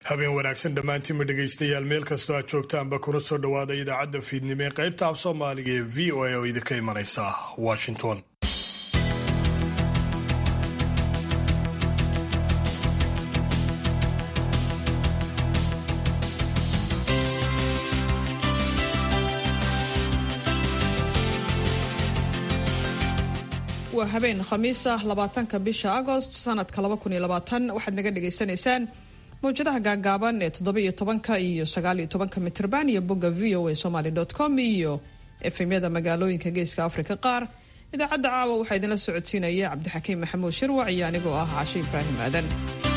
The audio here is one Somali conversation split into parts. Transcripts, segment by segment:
habeen wanaagsan dhammaantiinma dhegaystayaal meel kastoo aad joogtaanba kuna soo dhowaada idaacadda fiidnimo ee qaybta af soomaaliga ee v o a oo idinka imanaysa washington waa habeen khamiis ah labaatanka bisha agost sanadka laba kun iyo labaatan waxaad naga dhagaysanaysaan mawjadaha gaagaaban ee toddobiyo tobanka iyo sagaaliyo tobanka mitrban iyo bogga v o a somaly com iyo efemyada magaalooyinka geeska afrika qaar idaacadda caawa waxaa idinla socodsiinaya cabdixakiim maxamuud shirwac iyo anigoo ah cashe ibraahim aadan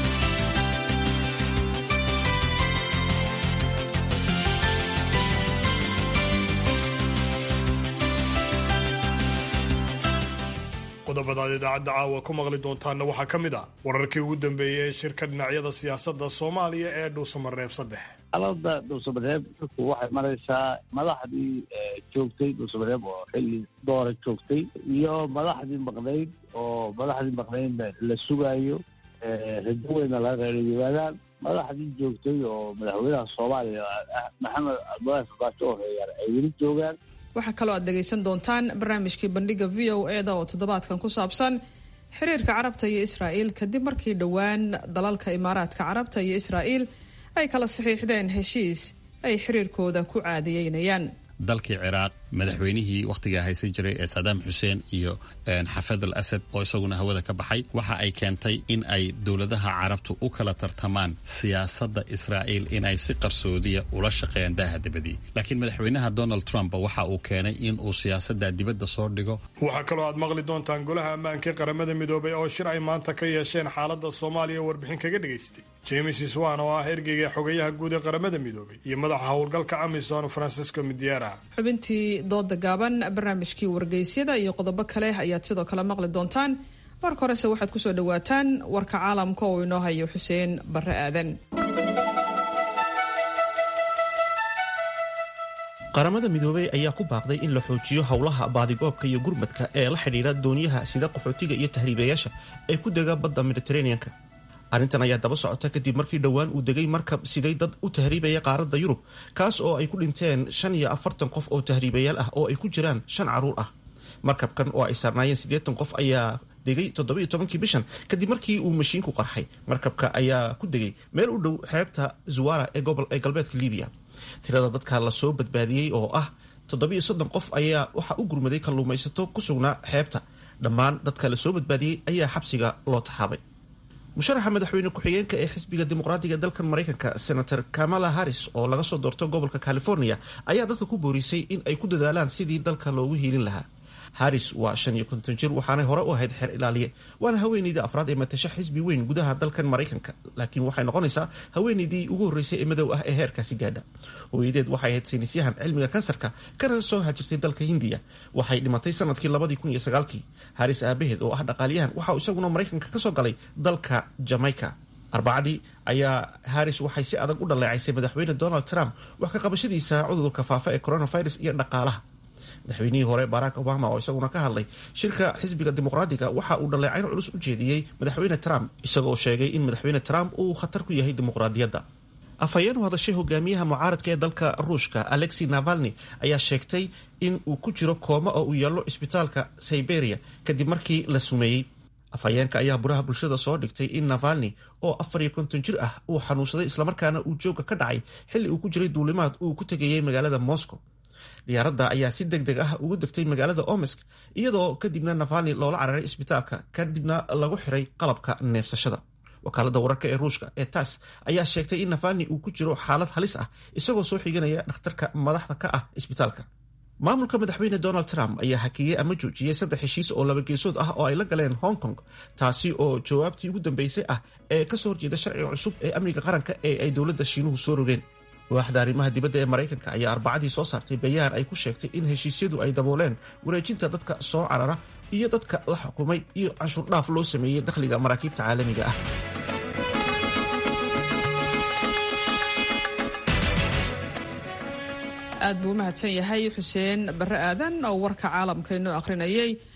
qodobadaad idaacadda caawa ku maqli doontaana waxaa ka mid ah wararkii ugu dambeeyey ee shirka dhinacyada siyaasadda soomaaliya ee dhuusamareeb saddex alada dhuusamareeb dadku waxay maraysaa madaxdii joogtay dhuusamareeb oo xilli doora joogtay iyo madaxdii maqnayd oo madaxdii maqnaydna la sugaayo rajo weyna laga reeriyimaadaan madaxdii joogtay oo madaxweynaha soomaaliya maxamed cabdulaahi farmaajo oo reeyaan ay weli joogaan waxaa kaloo aad dhegaysan doontaan barnaamijkii bandhiga v o e da oo toddobaadkan ku saabsan xiriirka carabta iyo israa'iil kadib markii dhowaan dalalka imaaraadka carabta iyo israa'iil ay kala saxiixdeen heshiis ay xiriirkooda ku caadiyeynayaan dalkii ciraaq madaxweynihii wakhtigaa haysan jiray ee sadaam xuseen iyo xafad al asad oo isaguna hawada ka baxay waxa ay keentay in ay dowladaha carabtu u kala tartamaan siyaasadda israa'iil in ay si qarsoodiya ula shaqeeyaan daaha dibadii laakiin madaxweynaha donald trump waxa uu keenay in uu siyaasadda dibadda soo dhigo waxaa kaloo aad maqli doontaan golaha ammaanka qaramada midoobay oo shir ay maanta ka yeesheen xaaladda soomaaliya warbixin kaga dhagaystay james swan oo ah ergeyga xogayaha guud ee qaramada midoobay iyo madaxa howlgalka amisom francisco midyara xubintii dooda gaaban barnaamijkii wargeysyada iyo qodobo kale ayaad sidoo kale maqli doontaan marka horese waxaad kusoo dhawaataan warka caalamka oo inoo hayo xuseen barre aadan qaramada midoobey ayaa ku baaqday in la xoojiyo howlaha baadigoobka iyo gurmadka ee la xidhiidha dooniyaha sida qaxootiga iyo tahriibayaasha ee ku dega badda mediteraneanka arrintan ayaa daba socota kadib markii dhowaan uu degay markab siday dad u tahriibaya qaaradda yurub kaas oo ay ku dhinteen shan iyo afartan qof oo tahriibayaal ah oo ay ku jiraan shan caruur ah markabkan oo ay saarnaayeen siddeetan qof ayaa degay toddobiyo tobankii bishan kadib markii uu mashiinku qarxay markabka ayaa ku degay meel u dhow xeebta zuwara ee galbeedka libiya tirada dadka lasoo badbaadiyey oo ah toddobiyo soddon qof ayaa waxaa u gurmaday kalluumaysato ku sugnaa xeebta dhammaan dadka lasoo badbaadiyey ayaa xabsiga loo taxaabay musharaxa madaxweyne ku-xigeenka ee xisbiga dimuqraadiga dalkan maraykanka senator kamala harris oo laga soo doorto gobolka california ayaa dadka ku boorisay in ay ku dadaalaan sidii dalka loogu hiilin lahaa harris waa shan iyo konton jir waxaanay hore u ahayd xeer ilaaliye waana haweeneydii afraad ee matasha xisbi weyn gudaha dalkan maraykanka laakiin waxay noqonaysaa haweeneydii ugu horreysay ee madow ah ee heerkaasi gaadha hooyadeed waxay ahayd saynisyahan cilmiga kansarka kana soo hajirtay dalka hindiya waxay dhimatay sanadkii labadii kun iyo sagaalkii harris aabaheed oo ah dhaqaaliyahan waxa uu isaguna maraykanka kasoo galay dalka jamaica arbacadii ayaa harris waxay si adag u dhaleecaysay madaxweyne donald trump wax ka qabashadiisa cudurka faafa ee coronavirus iyo dhaqaalaha madaxweynihii hore barack obama oo isaguna ka hadlay shirka xisbiga dimuqraadiga waxa uu dhaleecayn culus u jeediyey madaxweyne trump isagoo sheegay in madaxweyne trump uu khatar ku yahay dimuqraadiyadda afhayeen u hadashay hogaamiyaha mucaaradka ee dalka ruushka alexi navalni ayaa sheegtay in uu ku jiro kooma oo uu yeelo isbitaalka siberia kadib markii la sumeeyey afhayeenka ayaa buraha bulshada soo dhigtay in navalni oo afar iyo konton jir ah uu xanuunsaday islamarkaana uu jooga ka dhacay xilli uu ku jiray duulimaad uu ku tegayey magaalada moscow diyaaradda ayaa si deg deg ah ugu degtay magaalada omesk iyadoo kadibna navalni loola cararay isbitaalka kadibna lagu xiray qalabka neefsashada wakaalada wararka ee ruushka ee tass ayaa sheegtay in navalni uu ku jiro xaalad halis ah isagoo soo xiganaya dhakhtarka madaxda ka ah isbitaalka maamulka madaxweyne donald trump ayaa hakiyey ama joojiyey saddex heshiis oo laba geesood ah oo ay la galeen hong kong taasi oo jawaabtii ugu dambeysay ah ee kasoo horjeeda sharciga cusub ee amniga qaranka ee ay dowladda shiinuhu soo rogeen waaxda arrimaha dibadda ee maraykanka ayaa arbacadii soo saartay bayaan ay ku sheegtay in heshiisyadu ay dabooleen wareejinta dadka soo carara iyo dadka la xukumay iyo canshuur dhaaf loo sameeyey dakhliga maraakiibta caalamiga ah aad buu u mahadsan yahay xuseen barre aadan oo warka caalamka inoo akhrinayay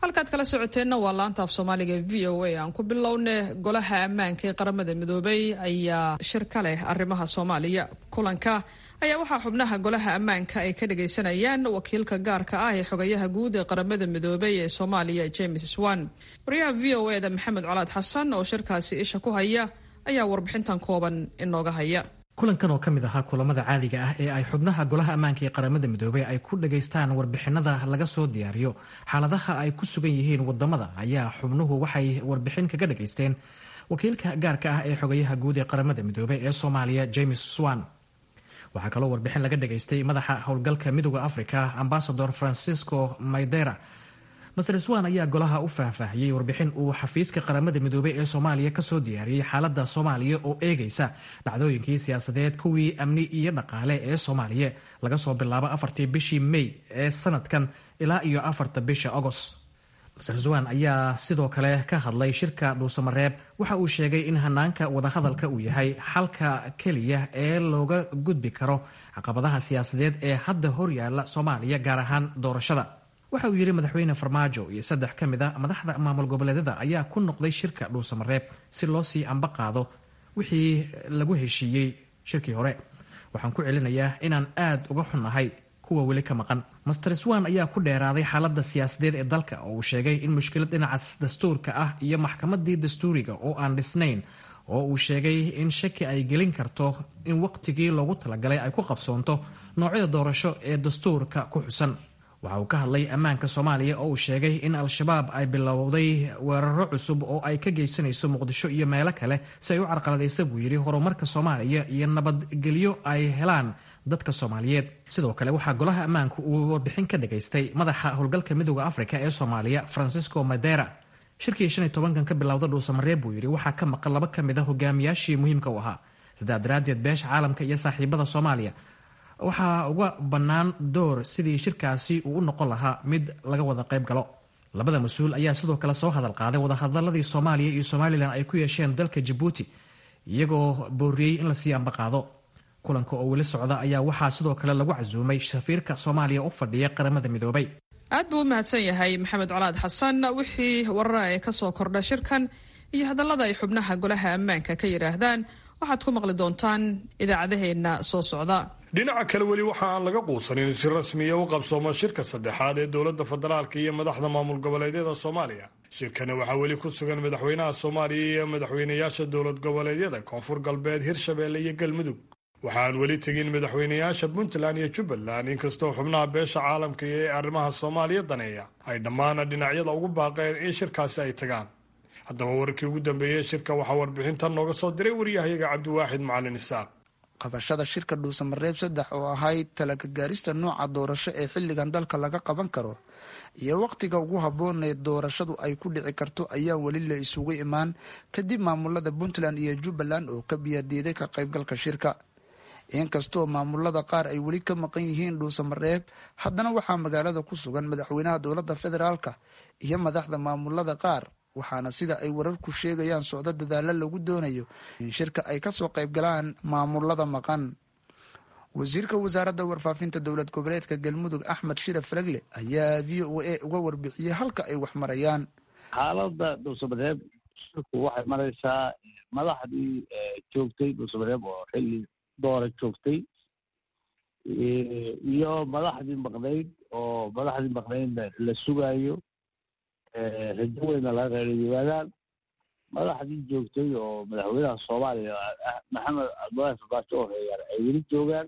halkaad kala socoteenna waa laanta af soomaaliga v o a aan ku bilowne golaha ammaanka ee qaramada midoobay ayaa shir ka leh arrimaha soomaaliya kulanka ayaa waxaa xubnaha golaha ammaanka ay ka dhagaysanayaan wakiilka gaarka ah ee xogayaha guud ee qaramada midoobay ee soomaaliya james swan wariyaha v o eda maxamed colaad xasan oo shirkaasi isha ku haya ayaa warbixintan kooban inooga haya kulankan oo ka mid ahaa kulamada caadiga ah ee ay xubnaha golaha ammaanka ee qaramada midoobey ay ku dhagaystaan warbixinada laga soo diyaariyo xaaladaha ay ku sugan yihiin wadamada ayaa xubnuhu waxay warbixin kaga dhagaysteen wakiilka gaarka ah ee xogayaha guud ee qaramada midoobey ee soomaaliya james swan waxaa kaloo warbixin laga dhagaystay madaxa howlgalka midooda africa ambasador francisco maydera master swan ayaa golaha u faahfaahiyey warbixin uu xafiiska qaramada midoobey ee soomaaliya kasoo diyaariyey xaalada soomaaliya oo eegaysa dhacdooyinkii siyaasadeed kuwii amni iyo dhaqaale ee soomaaliya laga soo bilaabo afartii bishii may ee sanadkan ilaa iyo afarta bisha agost master swan ayaa sidoo kale ka hadlay shirka dhuusamareeb waxa uu sheegay in hanaanka wadahadalka uu yahay xalka keliya ee looga gudbi karo caqabadaha siyaasadeed ee hadda horyaala soomaaliya gaar ahaan doorashada waxa uu yidhi madaxweyne farmaajo iyo saddex ka mid a madaxda maamul goboleedyada ayaa ku noqday shirka dhuusamareeb si loo sii amba qaado wixii lagu heshiiyey shirkii hore waxaan ku celinayaa inaan aad uga xunnahay kuwa weli ka maqan master swan ayaa ku dheeraaday xaalada siyaasadeed ee dalka oo uu sheegay in mushkilad dhinaca dastuurka ah iyo maxkamadii dastuuriga oo aan dhisnayn oo uu sheegay in shaki ay gelin karto in waqtigii loogu talagalay ay ku qabsoonto noocyada doorasho ee dastuurka ku xusan waxa uu ka hadlay ammaanka soomaaliya oo uu sheegay in al-shabaab ay bilowday weeraro cusub oo ay ka geysanayso muqdisho iyo meelo kale si ay u carqaladaysa buu yidhi horumarka soomaaliya iyo nabadgelyo ay helaan dadka soomaaliyeed sidoo kale waxaa golaha ammaanku uu warbixin ka dhagaystay madaxa howlgalka midooda afrika ee soomaaliya francisco madera shirkii shan iyo tobankan ka bilowda dhuusamareeb buu yidhi waxaa ka maqan laba ka mid a hogaamiyaashii muhiimka u ahaa sidaa daraaddeed beesha caalamka iyo saaxiibada soomaaliya waxaa uga bannaan door sidii shirkaasi uu u noqon lahaa mid laga wada qayb galo labada mas-uul ayaa sidoo kale soo hadal qaaday wadahadaladii soomaaliya iyo somalilan ay ku yeesheen dalka jabuuti iyagoo booriyey in lasii ambaqaado kulanka oo weli socda ayaa waxaa sidoo kale lagu casuumay safiirka soomaaliya u fadhiya qaramada midoobay aad buu u mahadsan yahay maxamed colaad xasan wixii warara ee kasoo kordha shirkan iyo hadallada ay xubnaha golaha ammaanka ka yidhaahdaan waxaad ku maqli doontaan idaacadaheenna soo socda dhinaca kale weli waxa aan laga quusanin si rasmiya u qabsoomo shirka saddexaad ee dowladda federaalka iyo madaxda maamul goboleedyada soomaaliya shirkani waxaa weli ku sugan madaxweynaha soomaaliya iyo madaxweynayaasha dowlad goboleedyada koonfur galbeed hirshabeelle iyo galmudug waxaan weli tegin madaxweynayaasha puntland iyo jubbaland inkastoo xubnaha beesha caalamka ee arrimaha soomaaliya daneeya ay dhammaana dhinacyada ugu baaqeen in shirkaasi ay tagaan haddaba wararkii ugu dambeeyey shirka waxaa warbixintan nooga soo diray waryahayaga cabdiwaaxid macalin isaaq qabashada shirka dhuusamareeb saddex oo ahayd talaka gaarista nooca doorasho ee xilligan dalka laga qaban karo iyo wakhtiga ugu habboonee doorashadu ay ku dhici karto ayaa weli la isugu imaan kadib maamulada puntland iyo jubbaland oo ka biyaadiiday ka qaybgalka shirka inkastoo maamulada qaar ay weli ka maqan yihiin dhuusamareeb haddana waxaa magaalada ku sugan madaxweynaha dowladda federaalka iyo madaxda maamulada qaar waxaana sida ay wararku sheegayaan socdo dadaalo lagu doonayo in shirka ay kasoo qaybgalaan maamulada maqan wasiirka wasaaradda warfaafinta dowlad goboleedka galmudug axmed shire faragle ayaa v o a uga warbixiyey halka ay wax marayaan xaalada dhuusamareeb shirku waxay maraysaa madaxdii joogtay dhuusamareeb oo xilli doora joogtay iyo madaxdii maqnayd oo madaxdii maqnaydna la sugaayo rajo weyna laga qeyliyimaadaan madaxdii joogtay oo madaxweynaha soomaaliya maxamed cabdulaahi farbaajo oo reeyaan ay weli joogaan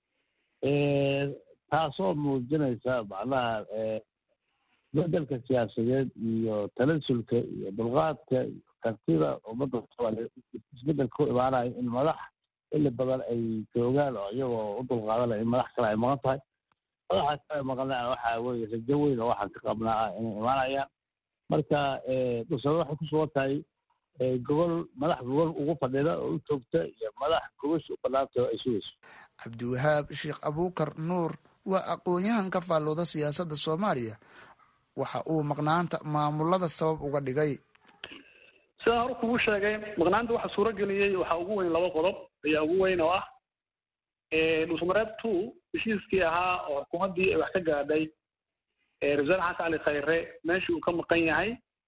taasoo muujinaysa macnaha bedelka siyaasadeed iyo talasulka iyo dulqaadka iyo kartida ummadda soomaaliya isbedelka ku imaanayo in madax xilli badan ay joogaan oo iyagoo u dulqaadanaya in madax kale ay maqan tahay madaxa kale maqana waxaa weye rajo weyn oo waxaan ka qabnaa ah inay imaanayaan marka dhusame waxay ku sugan tahay gogol madax gogol ugu fadhida oo u joogta iyo madax gogosha u banaantay oo ay sugayso cabdiwahaab sheekh abuukar nuur waa aqoon-yahan ka faallooda siyaasadda soomaaliya waxa uu maqnaanta maamulada sabab uga dhigay sidaan hore kugu sheegay maqnaanta waxa suuro geliyey waxaa ugu weyn laba qodob ayaa ugu weyn oo ah dhuusamareeb two heshiiskii ahaa oo xukuumaddii ay wax ka gaadhay ra-isul wasaare xasan cali khayre meeshii uu ka maqan yahay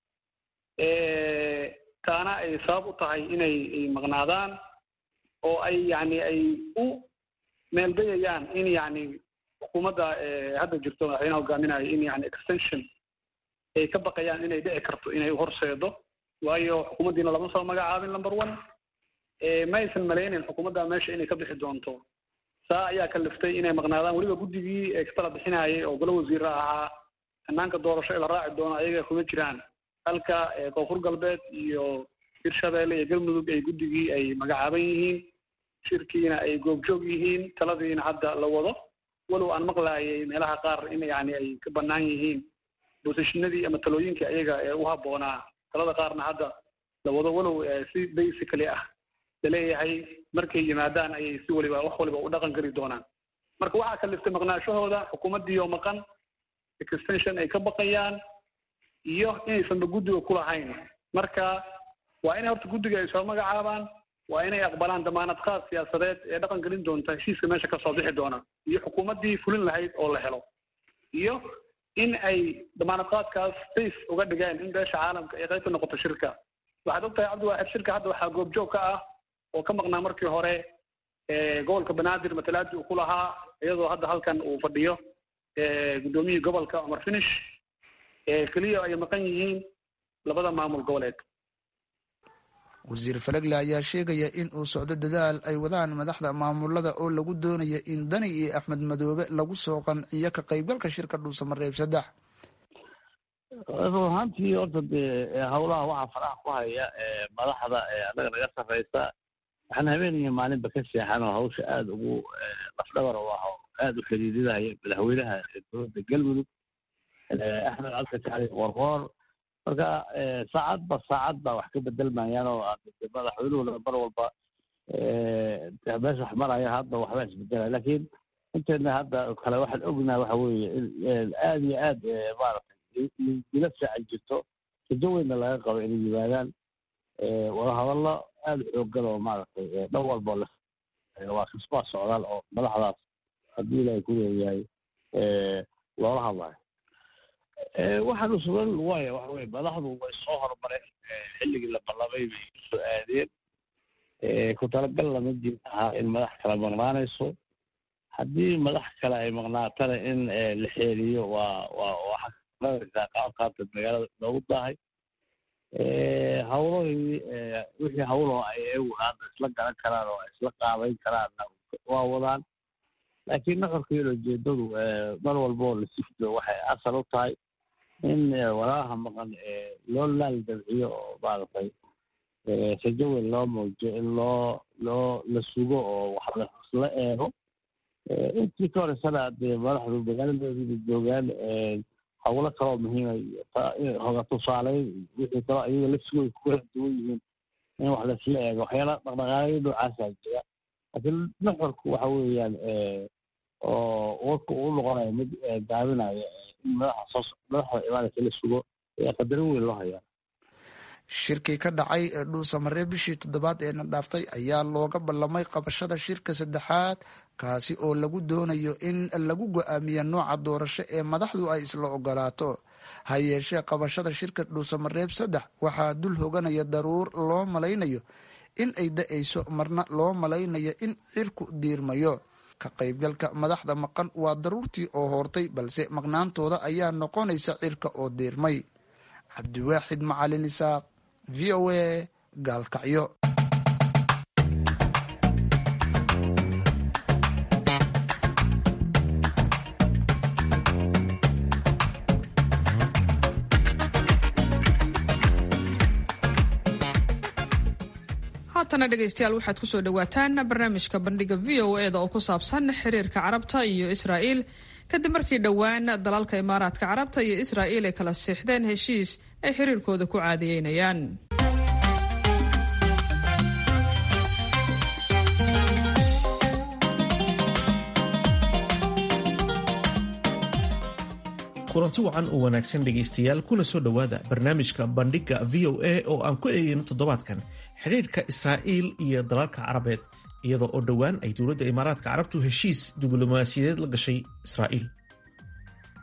taana ay sabab u tahay inay maqnaadaan oo ay yani ay u meeldayayaan in yani xukuumadda hadda jirto madaxweynaha hogaaminayo in yani extension ay ka baqayaan inay dhici karto inay uhorseedo waayo xukuumaddiina lama soo magacaabin number one ma aysan malaynin xukuumadda meesha inay ka bixi doonto saa ayaa kaliftay inay maqnaadaan weliba guddigii ee katala bixinayay oo golo wasiira ahaa hanaanka doorasho ee la raaci doono ayaga kuma jiraan halka koonfur galbeed iyo hirshabeelle iyo galmudug ay guddigii ay magacaaban yihiin shirkiina ay goobjoog yihiin taladiina hadda la wado walow aan maqlaayay meelaha qaar in yani ay ka bannaan yihiin bosishinadii ama talooyinkii ayaga ee u habboonaa talada qaarna hadda la wado walow si basically ah laleeyahay markay yimaadaan ayay si waliba wax waliba u dhaqan geli doonaan marka waxaa kaliftay maqnaashahooda xukuumaddiioo maqan extension ay ka baqayaan iyo inaysanba guddiga ku lahayn marka waa inay horta guddiga ay soo magacaabaan waa inay aqbalaan damaanad qaad siyaasadeed ee dhaqan gelin doonta heshiiska meesha kasoo bixi doona iyo xukuumaddii fulin lahayd oo la helo iyo in ay damaanad qaadkaas safe uga dhigeen in beesha caalamka ay qayb ka noqoto shirka waxaad og tahay cabdiwaaxid shirka hadda waxaa goobjoog ka ah oo ka maqnaa markii hore gobolka banaadir matalaadii uu ku lahaa iyadoo hadda halkan uu fadhiyo guddoomiyihii gobolka cumar finish keliya ay maqan yihiin labada maamul goboleed wasiir falagle ayaa sheegaya in uu socdo dadaal ay wadaan madaxda maamulada oo lagu doonayo in dani iyo axmed madoobe lagu soo qanciyo ka qaybgalka shirka dhuusamareeb saddex run ahaantii horta dee howlaha waxaa faraha ku haya madaxda annaga naga sarreysa waxaan habeen iyo maalinba ka seexan oo hawsha aada ugu lafdhabar u ah oo aada u xidhiidinaya madaxweynaha dowladda galmudug axmed cabdi jacli qorqoor marka saacadba saacad baa wax ka bedelmayaan oo madaxweynuhuna mar walba meesha wax maraya hadda waxbaa isbedelaya laakiin inteena hadda kale waxaan ognaha waxa weeye in aada iyo aad maaragtay dila fiican jirto rajo weynna laga qabo inay yimaadaan wadahadallo aada xoogan oo maaragtay dhan walba waa kisbaa socdaal oo madaxdaas haddii ilaahay ku leeyahay loola hadlayo waxaanu sugan waaya waxa weye madaxdu way soo horumareen xilligii la ballamay bay soo aadeen ku talagal lama jir ahaa in madax kale maqnaanayso haddii madax kale ay maqnaatana in la xeeliyo waa waa waxaa qaabkaata magaalada loogu daahay hawlahii wixii hawloo ay iyagu hadda isla garan karaan oo isla qaabayn karaanna waa wadaan laakiin nuxurka iyo ujeedadu mar walboo la sifdo waxay asal u tahay in walaalaha maqan loo laal dabciyo oo maaragtay rajo weyn loo muujiyo in loo loo la sugo oo wax lasla eego intii ka horeysana dee madaxdu magaaladoodii joogaan hawlo kaloo muhiima hoga tusaaleyn wixii kaloo iyaga lafsigooda ku kala duwan yihiin in wax laisla eego waxyaala dhaqdhaqaaqyo noocaasaa jira laakiin nuxurku waxa weeyaan oo warka uu noqonayo mid gaabinaya in madaxa soo madaxda imaanaysa la sugo ayaa qadarin weyn loo hayaa shirkii ka dhacay ee dhuusamaree bishii toddobaad ee na dhaaftay ayaa looga ballamay qabashada shirka saddexaad kaasi oo lagu doonayo in lagu go-aamiya nooca doorasho ee madaxdu ay isla ogolaato ha yeeshee qabashada shirka dhuusamareeb saddex waxaa dul hoganaya daruur loo malaynayo in ay da-ayso marna loo malaynayo in cirku diirmayo ka qaybgalka madaxda maqan waa daruurtii oo hoortay balse maqnaantooda ayaa noqonaysa cirka oo diirmay cabdiwaaxid macalin isaaq v o a gaalkacyo haatana dhegaystayaal waxaad kusoo dhawaataan barnaamijka bandhiga v o e da oo ku saabsan xiriirka carabta iyo israa'iil kadib markii dhowaan dalalka imaaraadka carabta iyo israa'iil ay kala siixdeen heshiis ay xiriirkooda ku caadiyeynayaan kulanti wacan oo wanaagsan dhegaystayaal kuna soo dhowaada barnaamijka bandhigga v o a oo aan ku eegayno toddobaadkan xidhiirka israa'iil iyo dalalka carabeed iyadoo oo dhowaan ay dowladda imaaraadka carabtu heshiis diblomaasiyadeed la gashay israa'iil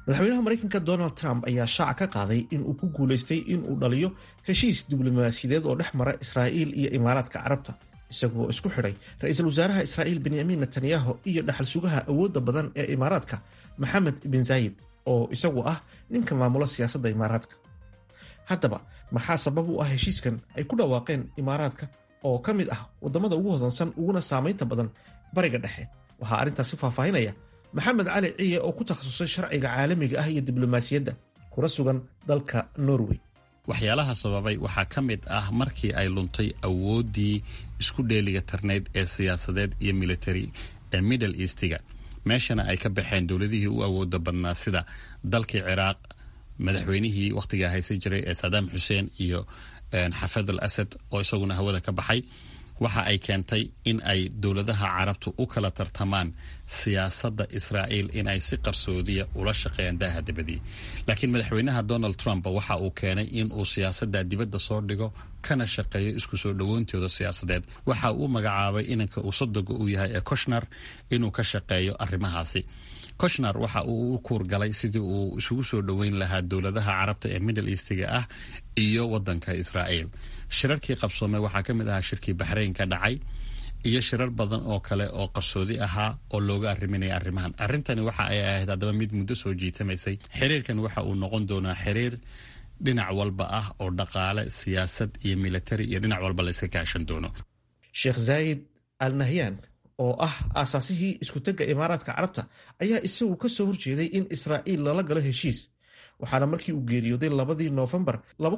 madaxweynaha maraykanka donald trump ayaa shaaca ka qaaday in uu ku guulaystay in uu dhaliyo heshiis diblomaasiyadeed oo dhex mara israa'iil iyo imaaraadka carabta isagoo isku xidhay ra-iisul wasaaraha israa'iil benyamin netanyahu iyo dhaxal sugaha awoodda badan ee imaaraadka maxamed bin zaayid oo isagu ah ninka maamula siyaasadda imaaraadka haddaba maxaa sabab u ah heshiiskan ay ku dhawaaqeen imaaraadka oo ka mid ah waddamada ugu hodansan uguna saamaynta badan bariga dhexe waxaa arrintaasi faahfaahinaya maxamed cali ciye oo ku takhasusay sharciga caalamiga ah iyo diblomaasiyadda kuna sugan dalka norway waxyaalaha sababay waxaa ka mid ah markii ay luntay awooddii isku dheeliga tarnayd ee siyaasadeed iyo military ee middle eastiga meeshana ay ka baxeen dowladihii u awooda badnaa sida dalkii ciraaq madaxweynihii wakhtigaa haysan jiray ee sadaam xuseen iyo xafad al asad oo isaguna hawada ka baxay waxa ay keentay in ay dowladaha carabtu u kala tartamaan siyaasadda israa'iil in ay si qarsoodiya ula shaqeeyaan daaha dibadii laakiin madaxweynaha donald trump waxa uu keenay in uu siyaasadda dibadda soo dhigo kana shaqeeyo isku soo dhowoontooda siyaasadeed waxa uu magacaabay inanka uu sodoga uu yahay ee koshnar inuu ka shaqeeyo arrimahaasi koshnar waxa uu u kuurgalay sidii uu isugu soo dhoweyn lahaa dowladaha carabta ee middle eastiga ah iyo wadanka israa'iil shirarkii qabsoomay waxaa ka mid ahaa shirkii baxrayn ka dhacay iyo shirar badan oo kale oo qarsoodi ahaa oo looga arriminaya arrimahan arrintani waxa ay ahayd haddaba mid muddo soo jiitamaysay xiriirkan waxa uu noqon doonaa xiriir dhinac walba ah oo dhaqaale siyaasad iyo militari iyo dhinac walba layska kaashan doono sheekh zaayid al nahyan oo ah aasaasihii iskutagga imaaraadka carabta ayaa isagu ka soo horjeeday in israa'iil lala galo heshiis waxaana markii uu geeriyooday labadii noofembar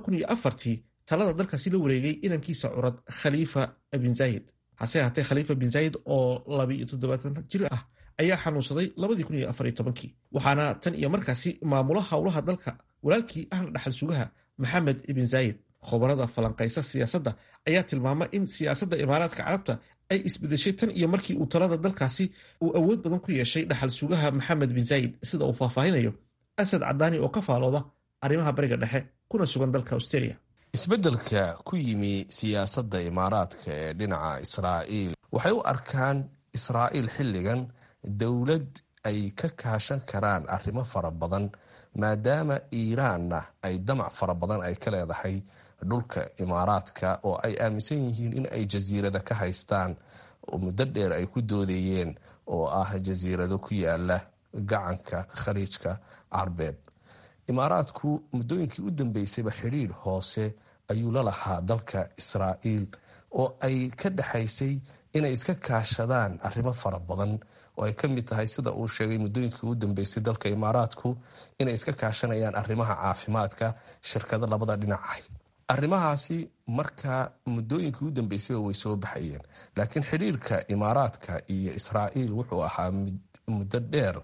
tii talada dalkaasi la wareegay inankiisa curad khaliifa bin zaayid hase ahaatee khaliifa bin zaayid oo labiiyo toddobaatan jir ah ayaa xanuunsaday labadii kun iyo afar iyo tobankii waxaana tan iyo markaasi maamula howlaha dalka walaalkii ahna dhaxal sugaha maxamed ibn zaayid khobarada falanqaysa siyaasadda ayaa tilmaama in siyaasadda imaaraadka carabta ay isbedeshay tan iyo markii uu talada dalkaasi uu awood badan ku yeeshay dhaxal sugaha maxamed bin zaayid sida uu faahfaahinayo asad cadaani oo ka faalooda arrimaha bariga dhexe kuna sugan dalka australia isbeddelka ku yimi siyaasadda imaaraadka ee dhinaca israa'iil waxay u arkaan israa'iil xilligan dowlad ay ka kaashan karaan arrimo fara badan maadaama iiraanna ay damac fara badan ay ka leedahay dhulka imaaraadka oo ay aaminsan yihiin in ay jasiirada ka haystaan oo muddo dheer ay ku doodayeen oo ah jasiirado ku yaala gacanka khaliijka carbeed imaaraadku muddooyinkii u dambeysayba xidhiidh hoose ayuu la lahaa dalka israa'iil oo ay ka dhexaysay inay iska kaashadaan arrimo fara badan oo ay ka mid tahay sida uu sheegay muddooyinkii u dambeysay dalka imaaraadku inay iska kaashanayaan arrimaha caafimaadka shirkado labada dhinacah arrimahaasi markaa muddooyinkii u dambeysayba way soo baxayeen laakiin xidhiirka imaaraadka iyo israa'iil wuxuu ahaa muddo dheer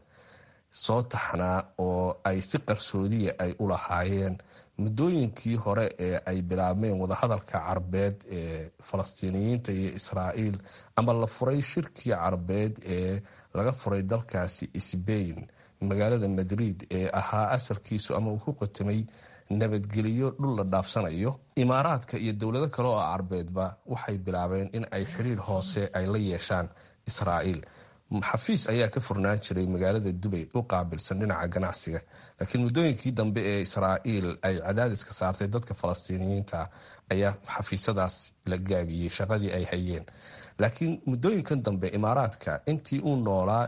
soo taxnaa oo ay si qarsoodiya ay u lahaayeen muddooyinkii hore ee ay bilaabmeen wadahadalka carbeed ee falastiiniyiinta iyo israa'iil ama la furay shirkii carbeed ee laga furay dalkaasi sbain magaalada madrid ee ahaa asalkiisu ama uu ku qotamay nabadgeliyo dhul la dhaafsanayo imaaraadka iyo dowlado kale oo carbeedba waxay bilaabeen in ay xiriir hoose ay la yeeshaan israa'iil xafiis ayaa ka furnaan jiray magaalada dubay u qaabilsan dhinaca ganacsiga laakiin muddooyinkii dambe ee israa'iil ay cadaadiska saartay dadka falastiiniyiinta ayaa xafiisyadaas la gaabiyey shaqadii ay hayeen laakiin muddooyinkan dambe imaaraadka intii uu noolaa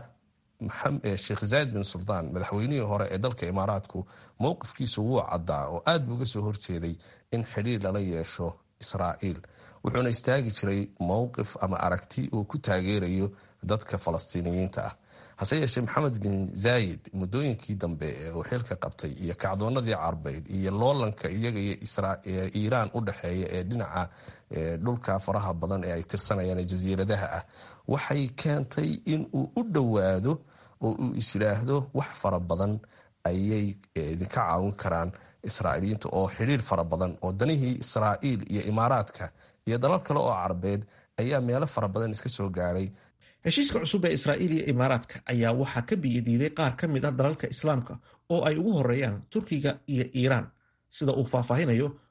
sheekh zayd bin suldaan madaxweynihii hore ee dalka imaaraadku mowqifkiisu wuu caddaa oo aad buu uga soo horjeeday in xidhiir lala yeesho israa'iil wuxuuna istaagi jiray mowqif ama aragti uu ku taageerayo dadka falastiiniyiinta ah hase yeeshee maxamed bin zaayid muddooyinkii dambe ee uu xilka qabtay iyo kacdoonadii carbeyd iyo loolanka iyaga iyo iiraan u dhexeeya ee dhinaca dhulka faraha badan ee ay tirsanayaan jasiiradaha ah waxay keentay in uu u dhowaado oo uu is yidhaahdo wax fara badan ayay idinka caawin karaan israa'iiliyiinta oo xidhiir fara badan oo danihii israa'iil iyo imaaraadka iyo dalal kale oo carbeed ayaa meelo fara badan iska soo gaadhay heshiiska cusub ee israa'iil iyo imaaraadka ayaa waxaa ka biyadiiday qaar ka mid ah dalalka islaamka oo ay ugu horeeyaan turkiga iyo iiraan sida uu faahfaahinayo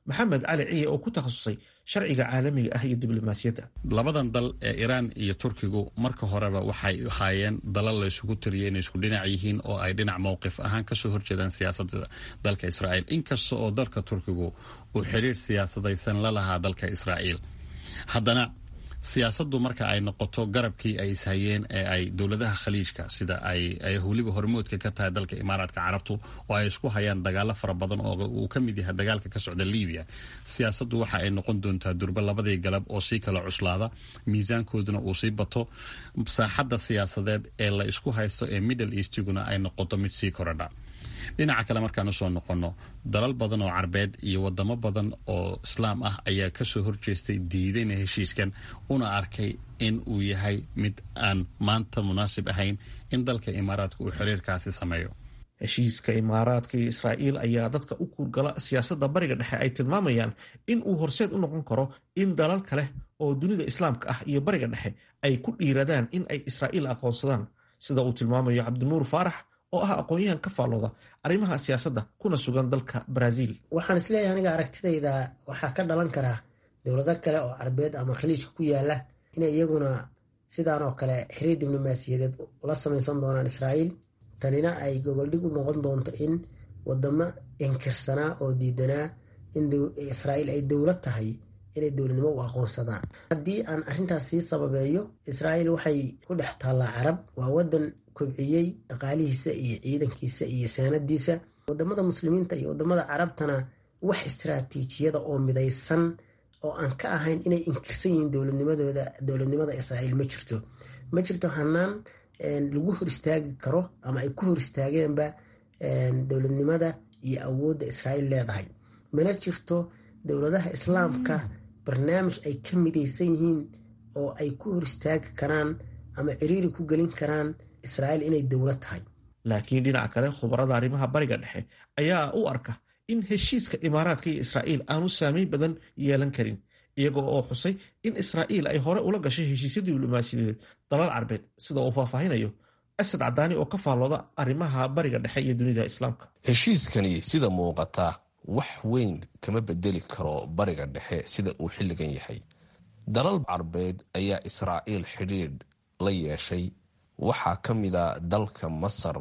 maxamed cali ciye oo ku takhasusay sharciga caalamiga ah iyo diblomaasiyadda labadan dal ee iiraan iyo turkigu marka horeba waxay ahaayeen dalal la isugu tiriyay inay isku dhinac yihiin oo ay dhinac mowqif ahaan kasoo horjeedaan siyaasadda dalka israa'iil inkasta oo dalka turkigu uu xiriir siyaasadaysan la lahaa dalka israa'iil haddana siyaasaddu marka ay noqoto garabkii ay ishayeen ee ay dowladaha khaliijka sida ay weliba hormoodka ka tahay dalka imaaraadka carabtu oo ay isku hayaan dagaalo fara badan oo uu ka mid yahay dagaalka ka socda libiya siyaasaddu waxa ay noqon doontaa durba labadii galab oo sii kala cuslaada miisaankooduna uu sii bato saaxadda siyaasadeed ee la isku haysto ee middle eastiguna ay noqoto mid sii korodha dhinaca kale markaan usoo noqonno dalal badan oo carbeed iyo wadamo badan oo islaam ah ayaa kasoo horjeestay diidayna heshiiskan una arkay in uu yahay mid aan maanta munaasib ahayn in dalka imaaraadka uu xiriirkaasi sameeyo heshiiska imaaraadka iyo israa'iil ayaa dadka u kuurgala siyaasadda bariga dhexe ay tilmaamayaan in uu horseed u noqon karo in dalal kale oo dunida islaamka ah iyo bariga dhexe ay ku dhiiradaan in ay israa'iil aqoonsadaan sida uu tilmaamayo cabdinuur faarax oo ah aqoon-yahan ka faallooda arrimaha siyaasadda kuna sugan dalka baraaziil waxaan isleeyahay aniga aragtidayda waxaa ka dhalan karaa dowlado kale oo carbeed ama khaliijka ku yaala inay iyaguna sidaan oo kale xiriir diblomaasiyadeed ula samaysan doonaan israa'iil tanina ay gogoldhig u noqon doonto in wadamo inkirsanaa oo diidanaa in israa'iil ay dowlad tahay inay dowladnimo u aqoonsadaan haddii aan arrintaas sii sababeeyo israa'iil waxay ku dhex taallaa carab waa wadan kobciyey dhaqaalihiisa iyo ciidankiisa iyo saanadiisa wadamada muslimiinta iyo wadamada carabtana wax istaraatiijiyada oo midaysan oo aan ka ahayn inay inkirsan yihiin dowladnimadooda dowladnimada israa'iil ma jirto ma jirto hanaan lagu hor istaagi karo ama ay ku hor istaageenba dowladnimada iyo awoodda israa'iil leedahay mana jirto dowladaha islaamka barnaamij ay ka midaysan yihiin oo ay ku hor istaagi karaan ama ciriiri ku gelin karaan israa'iil inay dowlad tahay laakiin dhinaca kale khubarada arrimaha bariga dhexe ayaa u arka in heshiiska imaaraadka iyo israa'iil aanu saameyn badan yeelan karin iyaga oo xusay in israa'iil ay hore ula gashay heshiisyo diblomaasiyadeed dalal carbeed sida uu faahfaahinayo asad cadaani oo ka faallooda arrimaha bariga dhexe iyo dunida islaamka heshiiskani sida muuqata wax weyn kama bedeli karo bariga dhexe sida uu xilligan yahay dalal carbeed ayaa israa'iil xidhiidh la yeeshay waxaa ka mida dalka masar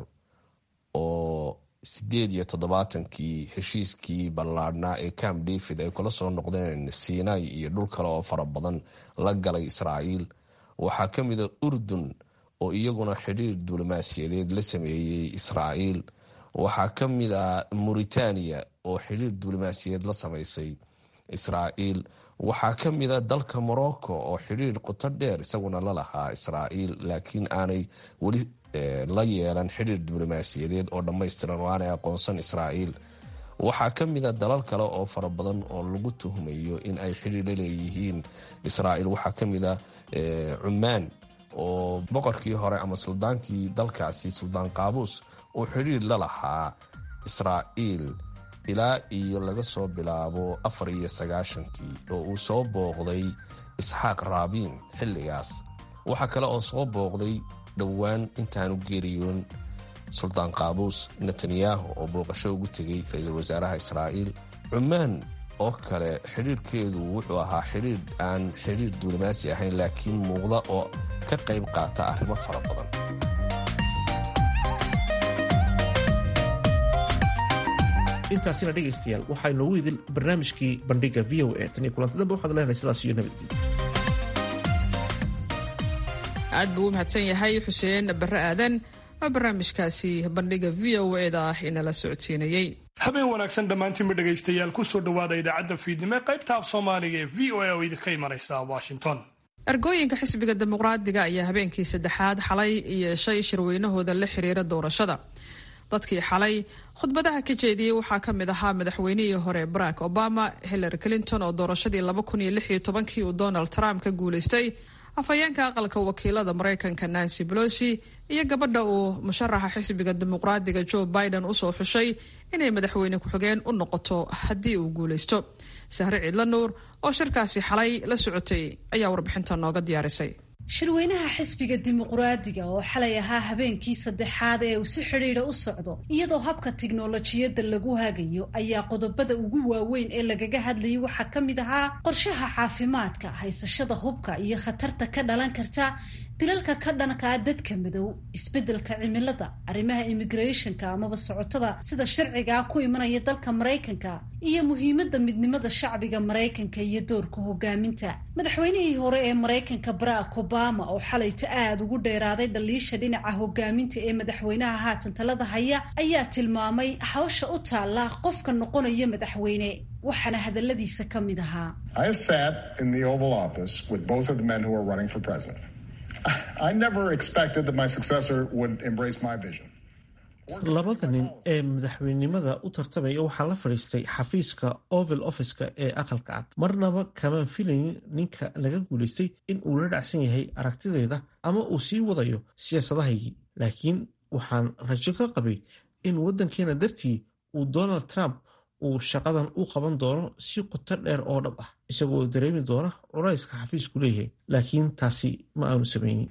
oo sideed iyo toddobaatankii heshiiskii ballaadhnaa ee camp david ay kula soo noqdeen sinai iyo dhul kale oo fara badan la galay israa'iil waxaa ka mida urdun oo iyaguna xidhiir diblomaasiyadeed la sameeyey israa'iil waxaa ka mid a mauritania oo xidhiir diblomaasiyadeed la samaysay israa'iil waxaa ka mid a dalka morocco oo xidhiir qoto dheer isaguna la lahaa israa'iil laakiin aanay weli la yeelan xidhiir diblomaasiyadeed oo dhammaystiran oo aanay aqoonsan israa'iil waxaa ka mid a dalal kale oo fara badan oo lagu tuhmayo in ay xidhiir la leeyihiin israa'iil waxaa ka mid a cumaan oo boqorkii hore ama suldaankii dalkaasi suldaan qaabuus uu xidhiir la lahaa israa'iil ilaa iyo laga soo bilaabo afar iyo sagaashankii oo uu soo booqday isxaaq raabiin xilligaas waxaa kale oo soo booqday dhowaan intaanu geeriyoon suldaan qaabuus netanyahu oo booqasho ugu tegay ra-iisul wasaaraha israa'iil cumaan oo kale xidhiirhkeedu wuxuu ahaa xidhiir aan xidhiir diblomaasi ahayn laakiin muuqda oo ka qayb qaata arrimo fara badan intaasina dhegaystayaal waxaa inoogu idil barnaamijkii bandhiga v o a tan iyo kulanti dambe waxaad leenahay sidaas iyo nabadgelyo aad buu u mahadsan yahay xuseen barre aadan oo barnaamijkaasi bandhiga v o eda ah inala socodsiinayey habeen wanaagsan dhammaantiinba dhegaystayaal kusoo dhowaada idaacadda fiidnimo ee qaybta af soomaaliga ee v o a oo idinka imanaysa washington ergooyinka xisbiga dimuqraadiga ayaa habeenkii saddexaad xalay yeeshay shirweynahooda la xiriira doorashada dadkii xalay khudbadaha ka jeediyey waxaa ka mid ahaa madaxweynihii hore barack obama hillary clinton oo doorashadii kii uu donald trump ka guulaystay afhayeenka aqalka wakiilada maraykanka nancy pelosi iyo gabadha uu musharaxa xisbiga dimuqraadiga joe biden usoo xushay inay madaxweyne ku-xigeen u noqoto haddii uu guulaysto sahre ciidla nuur oo shirkaasi xalay la socotay ayaa warbixinta nooga diyaarisay shirweynaha xisbiga dimuqraadiga oo xalay ahaa habeenkii saddexaad ee uu si xidhiidha u socdo iyadoo habka tiknolojiyadda lagu hagayo ayaa qodobada ugu waaweyn ee lagaga hadlayay waxaa ka mid ahaa qorshaha caafimaadka haysashada hubka iyo khatarta ka dhalan karta dilalka ka dhankaa dadka madow isbeddelka cimilada arrimaha immigrationka amaba socotada sida sharcigaa ku imanaya dalka maraykanka iyo muhiimadda midnimada shacbiga maraykanka iyo doorka hogaaminta madaxweynihii hore ee maraykanka barack obama oo xalayta aada ugu dheeraaday dhaliisha dhinaca hogaaminta ee madaxweynaha haatan talada haya ayaa tilmaamay hawsha u taalla qofka noqonaya madaxweyne waxaana hadaladiisa ka mid ahaa I never expected that my successor would embrace my vision. labada nin ee madaxweynenimada u tartamaya waxaa la fadhiistay xafiiska oval officeka ee aqalka cad marnaba kamaan filaynin ninka laga guulaystay in uu la dhacsan yahay aragtideeda ama uu sii wadayo siyaasadahaygii laakiin waxaan rajo ka qabay in waddankeena dartii uu donald trump uu shaqadan u qaban doono si qoto dheer oo dhab ah isagoo dareemi doona culayska xafiisku leeyahay laakiin taasi ma aanu samaynin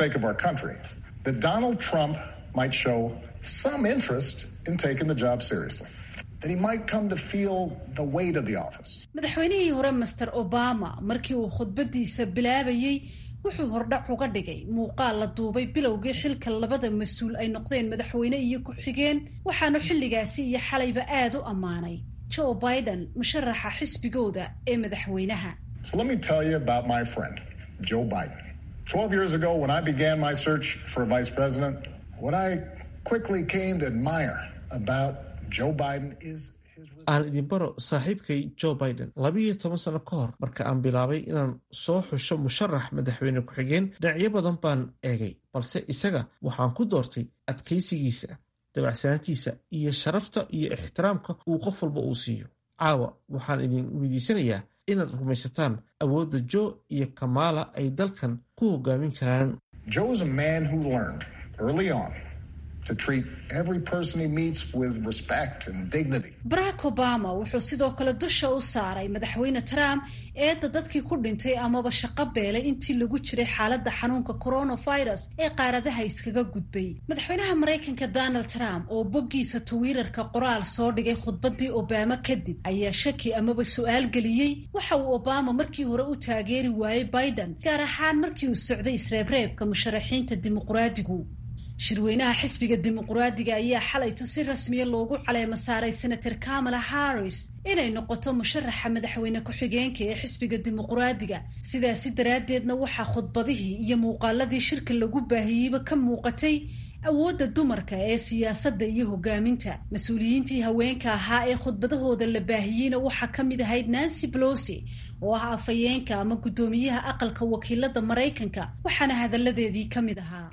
might show some interest in taking the job seriously. That he might come to feel the weight of the office. madaxweynihii hore master obama markii uu khudbadiisa bilaabayey wuxuu hordhac uga dhigay muuqaal la duubay bilowgii xilka labada mas-uul ay noqdeen madaxweyne iyo ku-xigeen waxaanu xilligaasi iyo xalayba aada u ammaanay joe biden musharaxa xisbigooda ee madaxweynaha So let me tell you about my friend, Joe Biden. Twelve years ago, when I began my search for a vice president, what I quickly came to admire about Joe Biden is aan idin baro saaxiibkay joe biden labiiyo toban sano ka hor marka aan bilaabay inaan soo xusho musharax madaxweyne ku-xigeen dhinacyo badan baan eegay balse isaga waxaan ku doortay adkaysigiisa dabacsanaantiisa iyo sharafta iyo ixtiraamka uu qof walba uu siiyo caawa waxaan idin weydiisanayaa inaad rumaysataan awoodda joe iyo kamaala ay dalkan ku hogaamin karaan Joe is a man who learned early on to treat every person he meets with respect and dignity. barack obama wuxuu sidoo kale dusha u saaray madaxweyne trump eedda dadkii ku dhintay amaba shaqo beelay intii lagu jiray xaaladda xanuunka coronavirus ee qaaradaha iskaga gudbay madaxweynaha maraykanka donald trump oo boggiisa twitter-ka qoraal soo dhigay khudbadii obama kadib ayaa shaki amaba su-aal geliyey waxa uu obama markii hore u taageeri waayey biden gaar ahaan markii uu socday isreebreebka musharaxiinta dimuqraadigu shirweynaha xisbiga dimuqraadiga ayaa xalayto si rasmiya loogu caleemo saaray senator kamala harris inay noqoto musharaxa madaxweyne ku-xigeenka ee xisbiga dimuqraadiga sidaasi daraaddeedna waxaa khudbadihii iyo muuqaaladii shirka lagu baahiyeyba ka muuqatay awoodda dumarka ee siyaasadda iyo hogaaminta mas-uuliyiintii haweenka ahaa ee khudbadahooda la baahiyeyna waxaa ka mid ahayd nancy pelosi oo ah afhayeenka ama guddoomiyaha aqalka wakiilada maraykanka waxaana hadalladeedii ka mid ahaa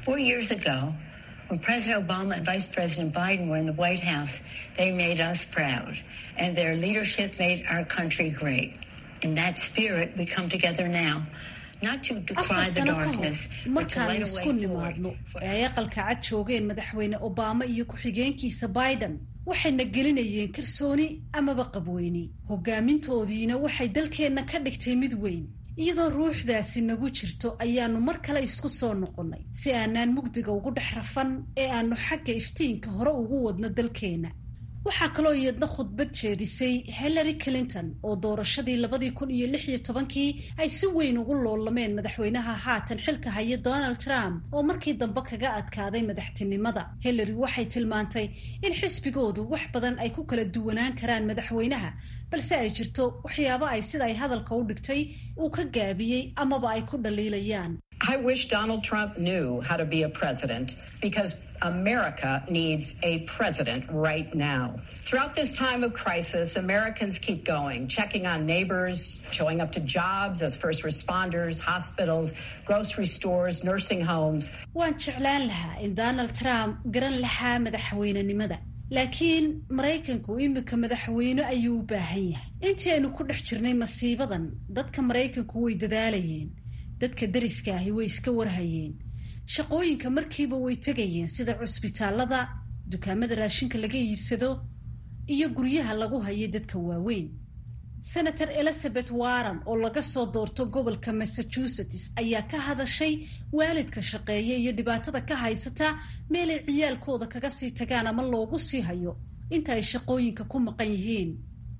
When President Obama and Vice President Biden were in the White House, they made us proud, and their leadership made our country great. In that spirit, we come together now. Not to decry afar the sano ka hor darkness, but to markaanu light a isku way forward. nimaadno ee ay aqalka cad joogeen madaxweyne obama iyo ku-xigeenkiisa biden waxayna gelinayeen kalsooni amaba qabweyni hogaamintoodiina waxay dalkeenna ka dhigtay mid weyn iyadoo ruuxdaasi nagu jirto ayaanu mar kale isku soo noqonnay si aanaan mugdiga ugu dhex rafan ee aanu xagga iftiinka hore ugu wadno dalkeenna waxaa kaloo iyadna khudbad jeedisay hillary clinton oo doorashadii labadii kun iyo lix iyo tobankii ay si weyn ugu loolameen madaxweynaha haatan xilka haya donald trump oo markii dambe kaga adkaaday madaxtinimada hillary waxay tilmaantay in xisbigoodu wax badan ay ku kala duwanaan karaan madaxweynaha balse ay jirto waxyaabo ay sida ay hadalka u dhigtay uu ka gaabiyey amaba ay ku dhaliilayaan I wish Donald Trump knew how to be a president because America needs a president right now. Throughout this time of crisis, Americans keep going, checking on neighbors, showing up to jobs as first responders, hospitals, grocery stores, nursing homes. waan jeclaan lahaa in donald trump garan lahaa madaxweynenimada laakiin maraykanku imika madaxweyne ayuu u baahan yahay intii aynu ku dhex jirnay masiibadan dadka maraykanku way dadaalayeen dadka dariska ahi way iska warhayeen shaqooyinka markiiba way tegayeen sida cusbitaalada dukaamada raashinka laga iibsado iyo guryaha lagu hayay dadka waaweyn senator elizabeth warren oo laga soo doorto gobolka massachusetts ayaa ka hadashay waalidka shaqeeya iyo dhibaatada ka haysata meelay ciyaalkooda kaga sii tagaan ama loogu sii hayo inta ay shaqooyinka ku maqan yihiin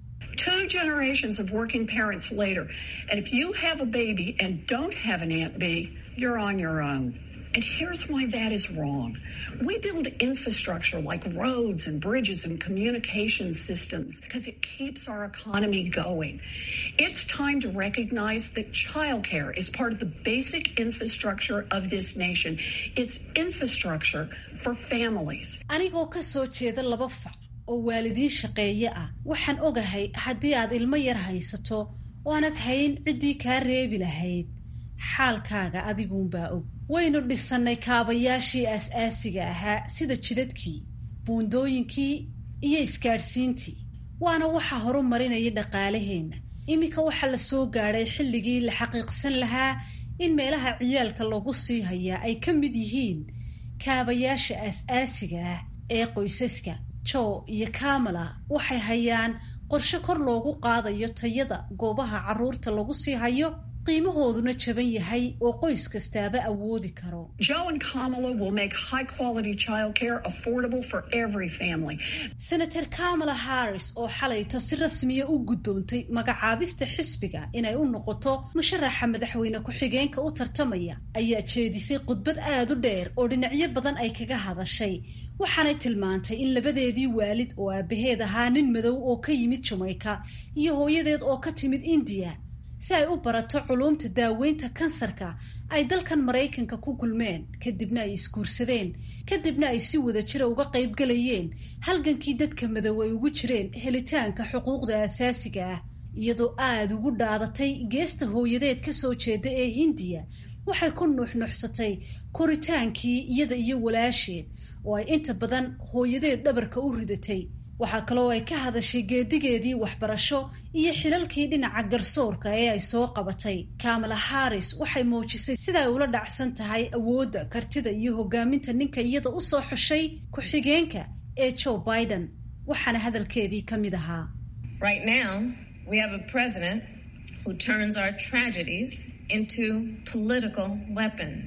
two generations of working parents later and if you have a baby and don't have an aunt b you're on your own And here's why that is wrong. We build infrastructure like roads and bridges and communication systems because it keeps our economy going. It's time to recognize that childcare is part of the basic infrastructure of this nation. It's infrastructure for families. anigoo ka soo jeeda laba fac oo waalidiin shaqeeye ah waxaan ogahay haddii aad ilmo yar haysato oo aanad hayn ciddii kaa reebi lahayd xaalkaaga adiguunbaa og waynu dhisannay kaabayaashii aas-aasiga ahaa sida jidadkii buundooyinkii iyo isgaadhsiintii waana waxa horu marinaya dhaqaalaheenna iminka waxaa la soo gaadhay xilligii la xaqiiqsan lahaa in meelaha ciyaalka lagu sii hayaa ay ka mid yihiin kaabayaasha aas-aasiga ah ee qoysaska jo iyo kamala waxay hayaan qorshe kor loogu qaadayo tayada goobaha carruurta lagu sii hayo qiimahooduna jaban yahay oo qoys kastaaba awoodi karo Joe and Kamala will make high quality childcare affordable for every family. senator kamala harris oo xalayta si rasmiya u guddoontay magacaabista xisbiga inay u noqoto musharaxa madaxweyne ku-xigeenka u tartamaya ayaa jeedisay khudbad aada u dheer oo dhinacyo badan ay kaga hadashay waxaanay tilmaantay in labadeedii waalid oo aabaheed ahaa nin madow oo ka yimid jameyka iyo hooyadeed oo ka timid indiya si ay u barato culuumta daaweynta kansarka ay dalkan maraykanka ku kulmeen kadibna ay isguursadeen kadibna ay si wada jira uga qayb galayeen halgankii dadka madow ay ugu jireen helitaanka xuquuqda asaasiga ah iyadoo aada ugu dhaadatay geesta hooyadeed ka soo jeeda ee hindiya waxay ku nuuxnuuxsatay koritaankii iyada iyo walaasheed oo ay inta badan hooyadeed dhabarka u ridatay waxaa kaloo ay ka hadashay geedigeedii waxbarasho iyo xilalkii dhinaca garsoorka ee ay soo qabatay kamala harris waxay muujisay sida ay ula dhacsan tahay awoodda kartida iyo hogaaminta ninka iyada u soo xushay ku-xigeenka ee joe biden waxaana hadalkeedii ka mid ahaa Right now, we have a president who turns our tragedies into political weapons.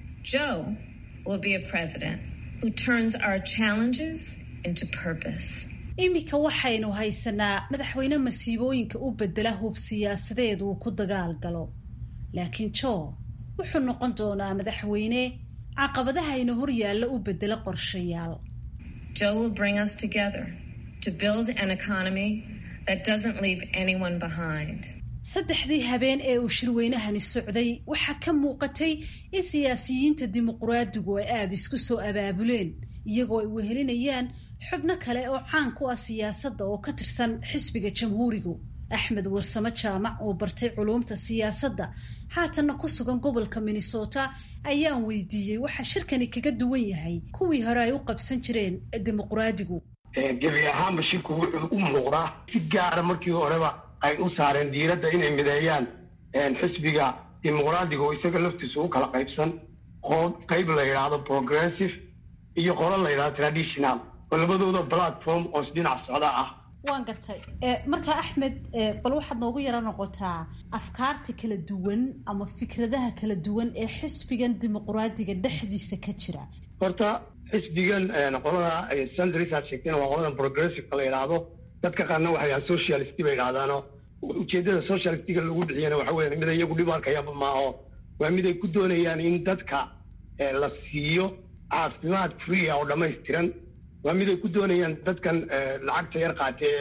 Joe will be a president who turns our challenges into purpose. iminka waxaynu haysanaa madaxweyne masiibooyinka u bedela hub siyaasadeed uu ku dagaal galo laakiin joe wuxuu noqon doonaa madaxweyne caqabadahayna hor yaalla u bedela qorshayaal Joe will bring us together to build an economy that doesn't leave anyone behind. saddexdii habeen ee uu shirweynahani socday waxaa ka muuqatay in siyaasiyiinta dimuquraadigu ay aada isku soo abaabuleen iyagoo ay wehelinayaan xubno kale oo caan ku ah siyaasadda oo ka tirsan xisbiga jamhuurigu axmed warsamo jaamac oo bartay culuumta siyaasadda haatanna ku sugan gobolka minnesota ayaan weydiiyey waxa shirkani kaga duwan yahay kuwii hore ay u qabsan jireen dimuquraadigu gebi ahaanba shirku wuxuu u muuqdaa si gaara markii horeba ay u saareen diiradda inay mideeyaan xisbiga dimuqraadiga oo isaga laftiisa u kala qaybsan qoob qayb la yidhaahdo progressive iyo qolo la yidhahdo traditional oo labadooda platform oo isdhinac socda ah waan gartay marka axmed bal waxaad noogu yaro noqotaa afkaarta kala duwan ama fikradaha kala duwan ee xisbigan dimuqraadiga dhexdiisa ka jira horta xisbigan qolada sandris aad sheegtayna waa qoladan progressive la yidhaahdo dadka qaarna waxay yahaan socialist bay yidhahdaano ujeedada socialistiga lagu bixiyana waxa weya mid iyagu dhib arkayaba maaho waa mid ay ku doonayaan in dadka la siiyo caafimaad free ah oo dhammaystiran waa mid ay ku doonayaan dadkan lacagta yar qaatee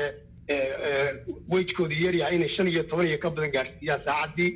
ee wejkooda yaryahay inay shan iyo toban iyo ka badan gaadhsiiyaan saacaddii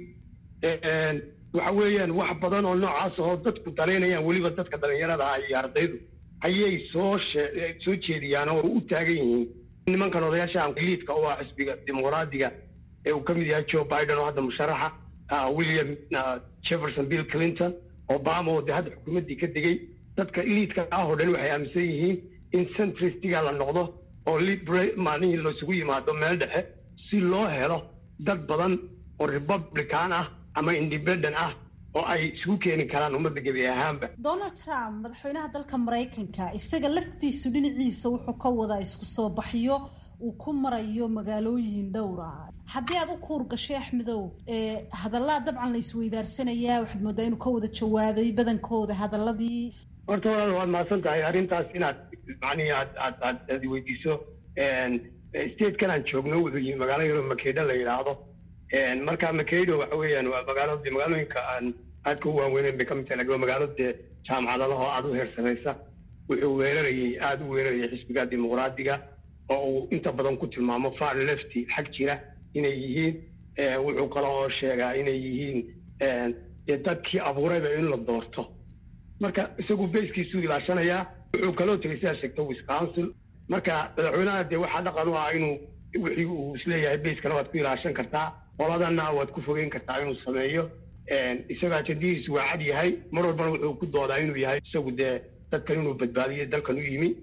waxa weeyaan wax badan oo noocaas oo dadku danaynayaan weliba dadka dhalinyarada ah iyo ardaydu ayay soo soo jeediyaan oo u taagan yihiin nimankan odayaasha liidka u ah xisbiga dimuqraadiga ee uu ka mid yahay joe biden oo hadda musharaxa william jefferson bill clinton obama oo de hadda xukuumaddii ka degay dadka liidka ah oo dhan waxay aaminsan yihiin in centristiga la noqdo oo maalihii laisugu yimaado meel dhexe si loo helo dad badan oo republican ah ama independent ah oo ay isugu keeni karaan ummadda gebi ahaanba donald trump madaxweynaha dalka maraykanka isaga laftiisu dhinaciisa wuxuu ka wadaa isku soo baxyo uu ku marayo magaalooyin dhowr ah haddii aad u kuur gashay axmedow hadallaa dabcan la isweydaarsanaya waxaad moodaa inuu ka wada jawaabay badankooda hadaladii horta walaal waad mahadsan tahay arrintaas inaad macnihi aad aad aad aad weydiiso statekan aan joogno wuxuu yihi magaalo yaro makeydho la yidhaahdo marka makeydho waxa weeyaan waa magaalo dee magaalooyinka aan aadka u waaweyneyn bay ka mid tahay lakin waa magaalo dee jaamacadalahoo aada u heersamaysa wuxuu weerarayay aada u weerarayay xisbiga dimuqraadiga oo uu inta badan ku tilmaamo far lefty xag jira inay yihiin wuxuu kale oo sheegaa inay yihiin dee dadkii abuurayba in la doorto marka isagu bayskiisuu ilaashanayaa wuxuu kaloo tegay sidaa sheegta wisconsin marka madaxweynaha dee waxaa dhaqan u ah inuu wixii uu isleeyahay bayskana waad ku ilaashan kartaa qoladana waad ku fogeyn kartaa inuu sameeyo isaga ajadihiisu waa cad yahay mar walbana wuxuu ku doodaa inuu yahay isagu dee dadkan inuu badbaadiyo dalkan u yimi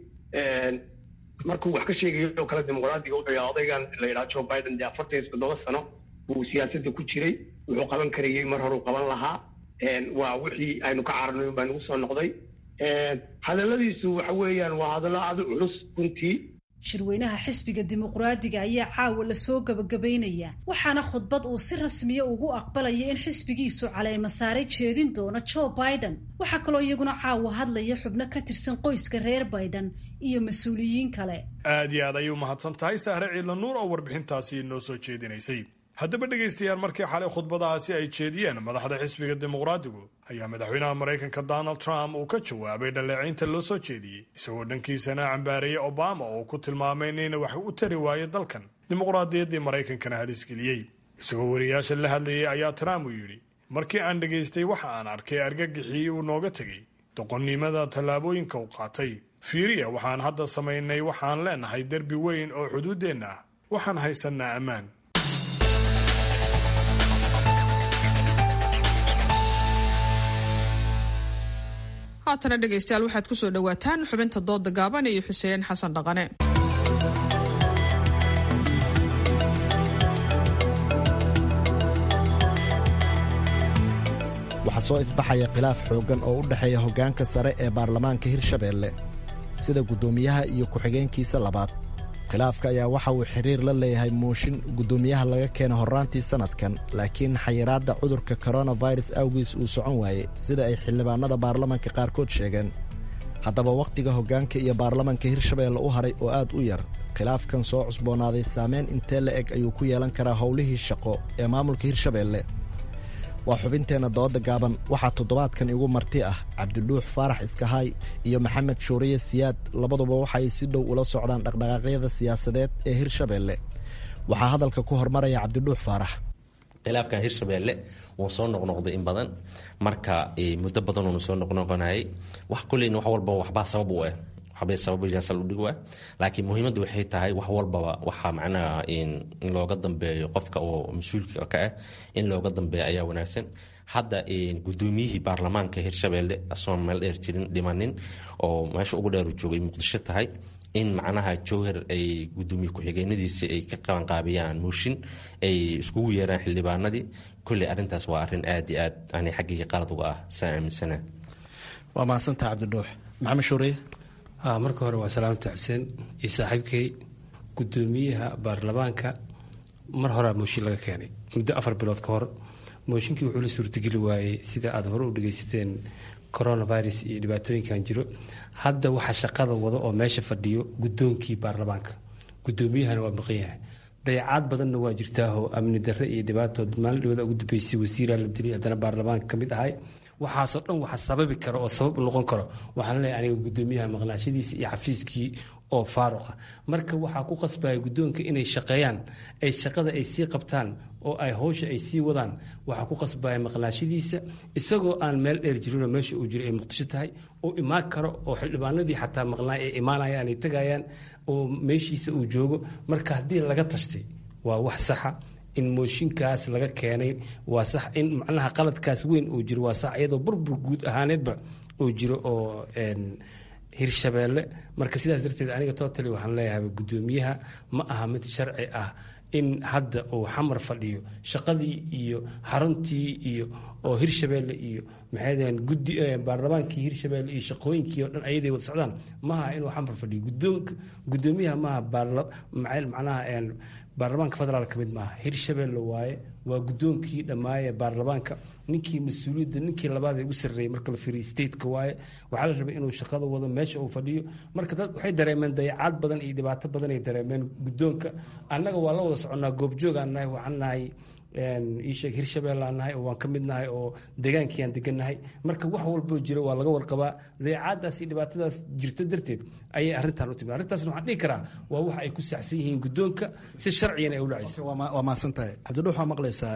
markuu wax ka sheegayo oo kale dimuqraadiga wuxuu yahay odaygan la yidhaha joe biden dee afartan iyo toddoba sano uu siyaasadda ku jiray wuxuu qaban karayey mar horuu qaban lahaa waa wixii aynu ka cararnay baa nagu soo noqday hadalladiisu waxa weeyaan waa hadallo aada u culus runtii shirweynaha xisbiga dimuqraadiga ayaa caawa lasoo gabagabaynaya waxaana khudbad uu si rasmiya ugu aqbalaya in xisbigiisu caleema saare jeedin doono joe biden waxaa kaloo iyaguna caawa hadlaya xubno ka tirsan qoyska reer biden iyo mas-uuliyiin kale aad iyo aad ayuu mahadsan tahay sahre ciidla nuur oo warbixintaasi noo soo jeedinaysay haddaba dhegaystayaal markii xalay khudbadahaasi ay jeediyeen madaxda xisbiga dimuqraadigu ayaa madaxweynaha maraykanka donald trump uu ka jawaabay dhaleecaynta loo soo jeediyey isagoo dhankiisana cambaareeyey obama oo ku tilmaamay inayna wax u tari waayo dalkan dimuqraadiyaddii maraykankana halisgeliyey isagoo wariyaasha la hadlayay ayaa trump uu yidhi markii aan dhegaystay waxa aan arkay argagixii uu nooga tegey doqonnimada tallaabooyinka uu qaatay fiiriya waxaan hadda samaynay waxaan leenahay derbi weyn oo xuduuddeenna ah waxaan haysannaa ammaan haatana dhegaystayaal waxaad ku soo dhowaataan xubinta dooda gaaban iyo xuseen xasan dhaqane waxaa soo ifbaxaya khilaaf xooggan oo u dhexeeya hoggaanka sare ee baarlamaanka hirshabeelle sida guddoomiyaha iyo ku-xigeenkiisa labaad khilaafka ayaa waxa uu xiriir la leeyahay muushin guddoomiyaha laga keena horraantii sannadkan laakiin xayiraadda cudurka koronafirus awgiis uu socon waayey sida ay xildhibaanada baarlamanka qaarkood sheegeen haddaba wakhtiga hoggaanka iyo baarlamanka hirshabeelle u haray oo aad u yar khilaafkan soo cusboonaaday saameyn intee la eg ayuu ku yeelan karaa howlihii shaqo ee maamulka hirshabeelle waa xubinteenna dooda gaaban waxaa toddobaadkan igu marti ah cabdiluux faarax iskahaay iyo maxamed shuuriye siyaad labaduba waxaay si dhow ula socdaan dhaqdhaqaaqyada siyaasadeed ee hirshabeelle waxaa hadalka ku hormaraya cabdiluux faarax khilaafkan hirshabeelle wuu soo noqnoqday in badan marka muddo badanuunu soo noqnoqonayay wax kulleyna wax walba waxbaa sabab u ah waxbay sababsaldhig ah laakiin muhiimaddu waxay tahay wax walbaba waxaa macnaha in looga dambeeyo qofka oo mas-uulka ka ah in looga dambeeyo ayaa wanaagsan hadda gudoomiyihii baarlamaanka hirshabeelle asoon meel dheer jirin dhimanin oo meesha ugu dheer joogay muqdisho tahay in macnaha jowhar ay gudoomiye ku-xigeenadiisi ay ka qabanqaabiyaan muushin ay iskugu yeeraan xildhibaanadii kolley arrintaas waa arrin aad iyo aad ani xaggii qalad uga ah saa aaminsana waa mahadsantaha cabdidhuux maxamed shuuriye marka hore waa salaamta xuseen iyo saaxiibkay gudoomiyaha baarlamaanka mar horea mooshin laga keenay muddo afar bilood ka hor mooshinkii wuxuu la suurtageli waayey sida aad hore u dhagaysateen coronavirus iyo dhibaatooyinkan jiro hadda waxa shaqada wada oo meesha fadhiyo gudoonkii baarlamaanka gudoomiyahana waa maqan yahay dayacaad badanna waa jirtaahoo amni darre iyo dhibaatood maalin dhawada ugu dambeysay wasiiraa la dilay haddana baarlamaanka ka mid ahay waxaasoo dhan waxa sababi kara oo sabab noqon karo waxaan leeyahay aniga gudoomiyaha maqnaashadiisa iyo xafiiskii oo faaruqa marka waxaa ku qasbaya guddoonka inay shaqeeyaan ay shaqada ay sii qabtaan oo ay howsha ay sii wadaan waxaa ku qasbaya maqnaashadiisa isagoo aan meel dheer jirinoo meesha uu jiro ay muqdisho tahay oo imaan karo oo xildhibaanadii xataa maqnaa ay imaanayaan ay tagayaan oo meeshiisa uu joogo marka haddii laga tashtay waa wax saxa in mooshinkaas laga keenay waa sax in macnaha qaladkaas weyn uu jiro waa sax iyadoo burbur guud ahaaneedba uu jiro oo hirshabeelle marka sidaas darteed aniga totally waxaan leeyahay gudoomiyaha ma aha mid sharci ah in hadda uu xamar fadhiyo shaqadii iyo xaruntii iyo oo hirshabeelle iyo maxay daheen guddi baarlamaankii hirshabeelle iyo shaqooyinkii oo dhan ayaday wada socdaan maaha inuu xamar fadhiyo guddoonka guddoomiyaha maaha baarla macnaha baarlamaanka federaal ka mid maaha hirshabeelle waaye waa guddoonkii dhammaaye baarlamaanka ninkii mas-uuliyadda ninkii labaad ee ugu sarreeyey marka la fiiriyo stateka waaye waxaa la rabay inuu shaqada wado meesha uu fadhiyo marka dad waxay dareemeen dayacaad badan iyo dhibaato badan ay dareemeen guddoonka annaga waa la wada soconnaa goobjoogaan nahay waxaan nahay iisheeg hirshabelle aan nahay oo waan ka mid nahay oo deegaankii aan degannahay marka wax walboo jiro waa laga warqabaa dayacaadaas iyo dhibaatadaas jirto darteed ayay arrintan u timid arrintaasna waxaan dhihi karaa waa wax ay ku saxsan yihiin guddoonka si sharciyan ay u dhacayso waa mahadsan tahay cabdidhuux waa maqlaysaa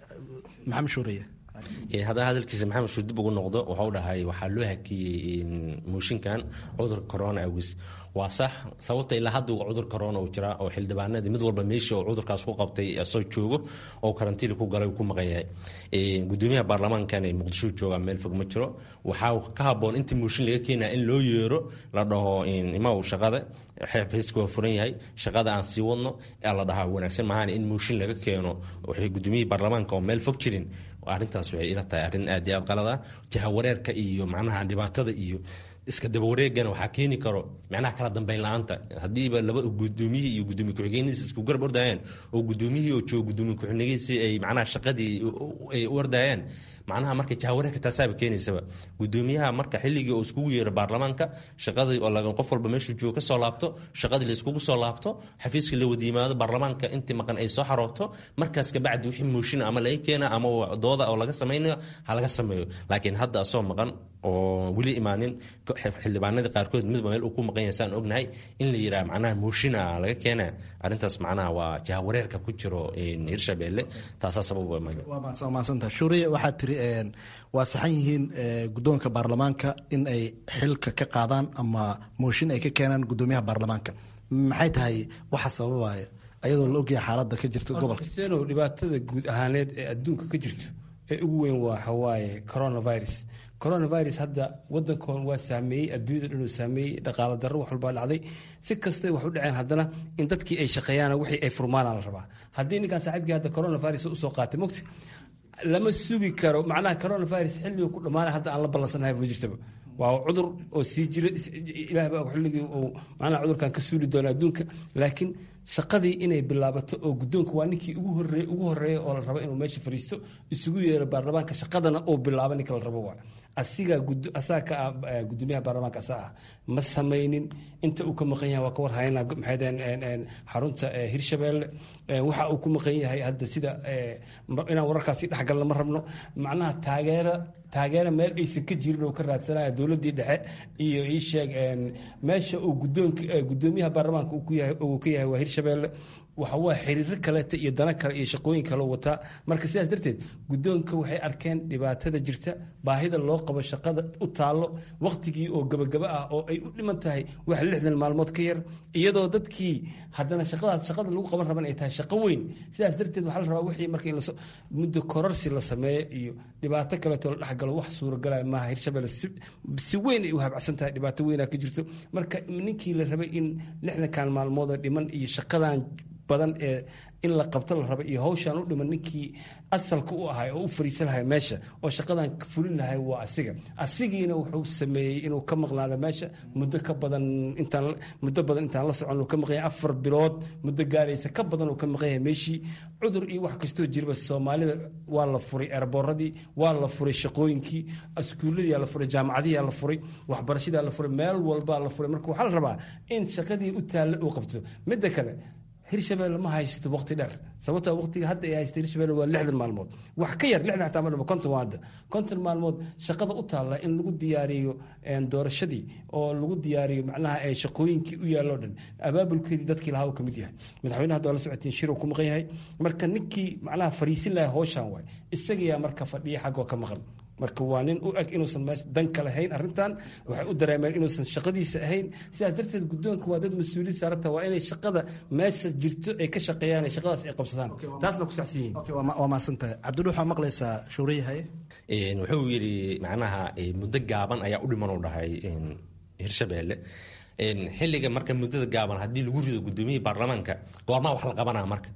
maxamed shuuriye haddana hadalkiisa maxamed shuu dib ugu noqdo waxau dhahay waxaa loo hakiyey mooshinkan cudurka corona awgis waa sax sababta ilaa hadda cudur corona uu jiraa oo xildhibaanadii mid walba meeshii oo cudurkaas ku qabtay soo joogo oo karantiili ku galay ku maqan yahay gudoomiyaha baarlamaankan ee muqdisho jooga meel fog ma jiro waxaa ka haboon intii mooshin laga keenaya in loo yeero la dhaho imaw shaqada xafiiska waa furan yahay shaqada aan sii wadno ee la dhahaa wanaagsan maahan in mooshin laga keeno waxay gudoomiyihii baarlamaanka oo meel fog jirin arrintaas waxay ila tahay arrin aad iyo aad qalada jahawareerka iyo macnaha dhibaatada iyo iska dabawareegana waxaa keeni karo macnaha kala dambeyn la-aanta haddiiba laba gudoomiyihii iyo gudoomiye ku-xigeenadiisa isku garab ordayaan oo gudoomiyihii oo jooga gudoomiye ku-xigeenadiisi ay macnaha shaqadii ay u ordayaan macnaha marka jahawareerka taasaaba keenaysaba gudoomiyaha marka xilligii oo iskugu yeero baarlamaanka shaqadii oo laga qof walba meeshuu joogo ka soo laabto shaqadii la iskugu soo laabto xafiiska la wada yimaado baarlamaanka intii maqan ay soo xarooto markaas kabacdi wixii mooshin ama laga keena ama dooda oo laga samaynayo ha laga sameeyo laakiin hadda asoo maqan oo weli imaanin xildhibaanadii qaarkood midba meel uu ku maqan yahay saan ognahay in la yidhaha macnaha mooshina laga keena arrintaas macnaha waa jahawareerka ku jiro hirshabeelle taasaa sabab waa maadsantaha shuuriye waxaad tiri waa saxan yihiin guddoonka baarlamaanka in ay xilka ka qaadaan ama mooshin ay ka keenaan guddoomiyaha baarlamaanka maxay tahay waxa sababaya ayadoo la ogyahay xaaladda ka jirta gobolka xuseenoo dhibaatada guud ahaaneed ee adduunka ka jirto ee ugu weyn waa waxawaaye coronavirus coronavirus hadda wadankoon waa saameeyey adduunyada dhan uu saameeyey dhaqaalo darro wax walbaa dhacday si kastay wax u dhaceen haddana in dadkii ay shaqeeyaan wixii ay furmaanaa la rabaa haddii ninkaan saaxiibkii hadda coronavirus usoo qaatay mogti lama sugi karo macnaha coronavirus xilligii ku dhammaanay hadda aan la ballansanahay ma jirtaba waa cudur oo sii jira ilaah baa xilligii uu macnaha cudurkan ka suuli doona adduunka laakiin shaqadii inay bilaabato oo guddoonka waa ninkii ugu horreey ugu horreeya oo la rabo inuu meesha fadhiisto isugu yeero baarlamaanka shaqadana uu bilaabo ninka la rabo waa asigaa asaga ka ah gudoomiyaha baarlamaanka asaa ah ma samaynin inta uu ka maqan yahay waa ka warhayna maxaydeen xarunta hirshabeelle waxa uu ku maqan yahay hadda sida inaan wararkaasi dhexgalna ma rabno macnaha taageera taageera meel aysan ka jirin oo ka raadsanaya dowladdii dhexe iyo ii sheeg meesha uu gudoonka gudoomiyaha baarlamaanka uu ka yahay waa hirshabeelle waxa waa xiriiro kaleeta iyo dana kale iyo shaqooyin kale wataa marka sidaas darteed guddoonka waxay arkeen dhibaatada jirta baahida loo qabo shaqada u taallo wakhtigii oo gabagaba ah oo ay u dhiman tahay wax lixdan maalmood ka yar iyadoo dadkii haddana shaqadaas shaqada lagu qaban raban ay tahay shaqo weyn sidaas darteed waxaa la rabaa wixii marka in muddo kororsi la sameeyo iyo dhibaato kaleeto la dhexgalo wax suuragalaya maaha hirshabelle si weyn ay u habacsan tahay dhibaato weynaa ka jirto marka ninkii la rabay in lixdankan maalmood oo dhiman iyo shaqadan badan ee in la qabto la raba iyo hawshaan u dhiman ninkii asalka u ahay oo u fariisan lahay meesha oo shaqadan fulin lahay waa asiga asigiina wuxuu sameeyey inuu ka maqnaado meesha muddo ka badan intaan muddo badan intaan la socon uu ka maqan yahay afar bilood muddo gaaraysa ka badan uu ka maqan yahay meeshii cudur iyo wax kastoo jirba soomaalida waa la furay erbooradii waa la furay shaqooyinkii iskuuladii la furay jaamacadihii la furay waxbarashadii la furay meel walbaa la furay marka waxaa la rabaa in shaqadii u taalla uu qabto midda kale hirshabelle ma haysto waqti dheer sababtoo waqtiga hadda ay haysta hirshabelle waa lixdan maalmood wax ka yar lixdan xataa ma dhamo konton waa hadda konton maalmood shaqada u taalla in lagu diyaariyo doorashadii oo lagu diyaariyo macnaha shaqooyinkii u yaalloo dhan abaabulkeedii dadkii lahaa uu ka mid yahay madaxweyne hadda waa la socotiin shir uu ku maqan yahay marka ninkii macnaha fariisin lahaa howshaan waay isagayaa marka fadhiya xaggoo ka maqan marka waa nin u eg inuusan meesha dan ka lahayn arrintan waxay u dareemeen inuusan shaqadiisa ahayn sidaas darteed guddoonka waa dad mas-uuliyad saarata waa inay shaqada meesha jirto ay ka shaqeeyaan ee shaqadaas ay qabsadaan taasna ku saxsan yihiin waa maasantahay cabdulli waxaa maqlaysaa shuuriye haye wuxuu yidhi macnaha muddo gaaban ayaa u dhiman u dhahay hirshabeelle xilliga marka muddada gaaban haddii lagu rido gudoomiyihii baarlamaanka goormaa wax la qabanaa marka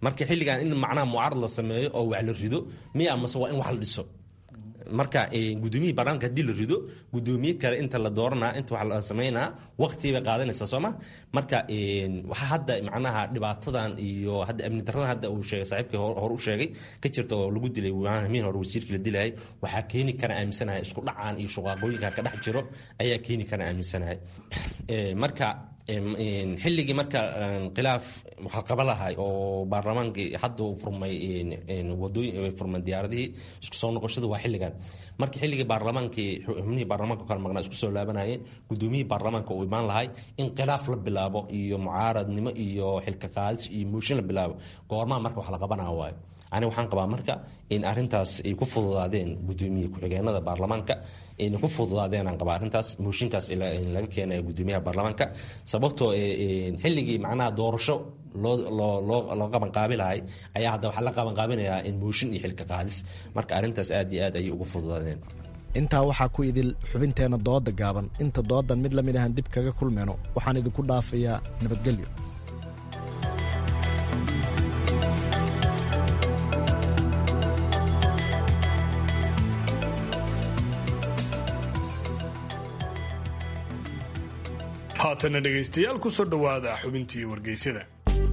marka xilligan in macnaha mucaarad la sameeyo oo wax la rido miya mase waa in wax la dhiso marka gudoomiyihii baarlamaanka hadii la rido gudoomiye kale inta la dooranaa inta wax la sameynaa waqti bay qaadanaysaa sooma marka waxaa hadda macnaha dhibaatadan iyo hadda amni daradan hadda uu sheegay saaxiibkii hore u sheegay ka jirta oo lagu dilay miin hore wasiirkii la dilayay waxaa keeni kara aaminsanahay isku dhacaan iyo shuqaaqooyinka ka dhex jiro ayaa keeni kara aaminsanahay marka xilligii marka khilaaf waxaa qaba lahay oo baarlamaankii hadda uu furmay wadooyin furmay diyaaradihii isku soo noqoshada waa xilligan marka xilligii baarlamaankii xubnihii baarlamaanka kala maqnaa isku soo laabanayeen gudoomiyihii baarlamaanka uu imaan lahay in khilaaf la bilaabo iyo mucaaradnimo iyo xilka qaadis iyo mooshin la bilaabo goormaa marka wax la qabanaa waayo aniga waxaan qabaa marka in arintaas ay ku fududaadeen gudoomiye ku-xigeenada baarlamaanka ayna ku fududaadeen aan qabaa arrintaas mooshinkaas laga keenaya gudoomiyaha baarlamaanka sababtoo xilligii macnaha doorasho loo qabanqaabi lahay ayaa hadda waxaa la qabanqaabinayaa in mooshin iyo xilka qaadis marka arrintaas aad iyo aad ayay ugu fududaadeen intaa waxaa ku idil xubinteenna dooda gaaban inta doodan mid lamid ahan dib kaga kulmeyno waxaan idinku dhaafayaa nabadgelyo haatana dhegaystayaal ku soo dhowaada xubintii wargeysyada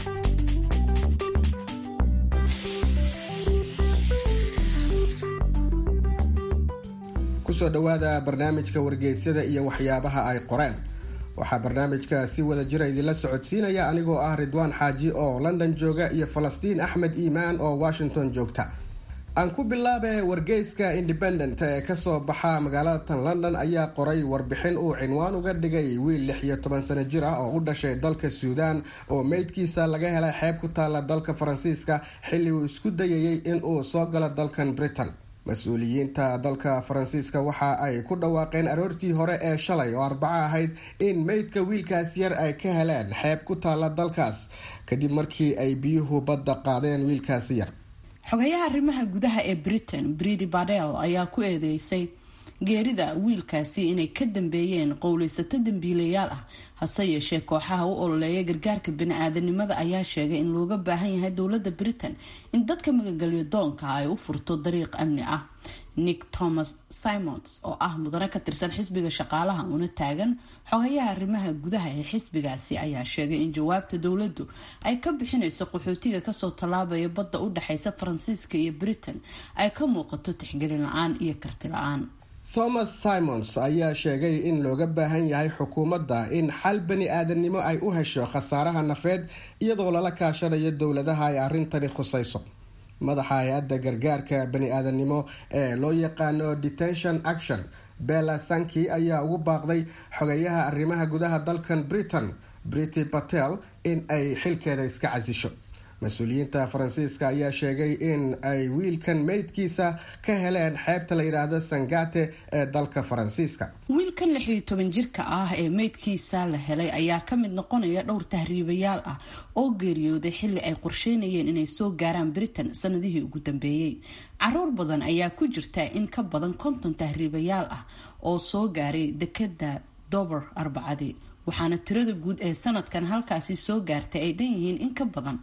kusoo dhowaada barnaamijka wargeysyada iyo waxyaabaha ay qoreen waxaa barnaamijka si wada jira idinla socodsiinaya anigoo ah ridwaan xaaji oo london jooga iyo falastiin axmed iimaan oo washington joogta aan ku bilaabe wargeyska independent ee kasoo baxa magaalada tan london ayaa qoray warbixin uu cinwaan uga dhigay wiil lix iyo toban sano jir ah oo u dhashay dalka suudaan oo meydkiisa laga helay xeeb ku taala dalka faransiiska xilli uu isku dayayay in uu soo galo dalkan britain mas-uuliyiinta dalka faransiiska waxa ay ku dhawaaqeen aroortii hore ee shalay oo arbaco ahayd in meydka wiilkaas yar ay ka heleen xeeb ku taala dalkaas kadib markii ay biyuhu badda qaadeen wiilkaasi yar xogayaha arrimaha gudaha ee britain bridi badel ayaa ku eedeysay geerida wiilkaasi inay ka dambeeyeen qowleysato dambiilayaal ah hase yeeshee kooxaha u ololeeya gargaarka bani-aadanimada ayaa sheegay in looga baahan yahay dowladda britain in dadka magagelyo doonka ay u furto dariiq amni ah nick thomas simons oo ah mudane ka tirsan xisbiga shaqaalaha una taagan xogayaha arrimaha gudaha ee xisbigaasi ayaa sheegay in jawaabta dowladdu ay ka bixinayso qaxootiga kasoo tallaabaya badda u dhexeysa faransiiska iyo britain ay ka muuqato tixgelin la-aan iyo karti la-aan thomas simons ayaa sheegay in looga baahan yahay xukuumadda in xal bani aadamnimo ay u hesho khasaaraha nafeed iyadoo lala kaashanayo dowladaha ay arrintani khusayso madaxa hay-adda gargaarka bani aadamnimo ee loo yaqaano detention action bella sanki ayaa ugu baaqday xogayaha arrimaha gudaha dalkan britain briti patel in ay xilkeeda iska casisho mas-uuliyiinta faransiiska ayaa sheegay in ay wiilkan meydkiisa ka heleen xeebta la yidhaahdo sangate ee dalka faransiiska wiilkan lix iyo toban jirka ah ee meydkiisa la helay ayaa ka mid noqonaya dhowr tahriibayaal ah oo geeriyooday xilli ay qorsheynayeen inay soo gaaraan britain sanadihii ugu dambeeyey caruur badan ayaa ku jirta in ka badan konton tahriibayaal ah oo soo gaaray dekada dober arbacadii waxaana tirada guud ee sanadkan halkaasi soo gaartay ay dhan yihiin in ka badan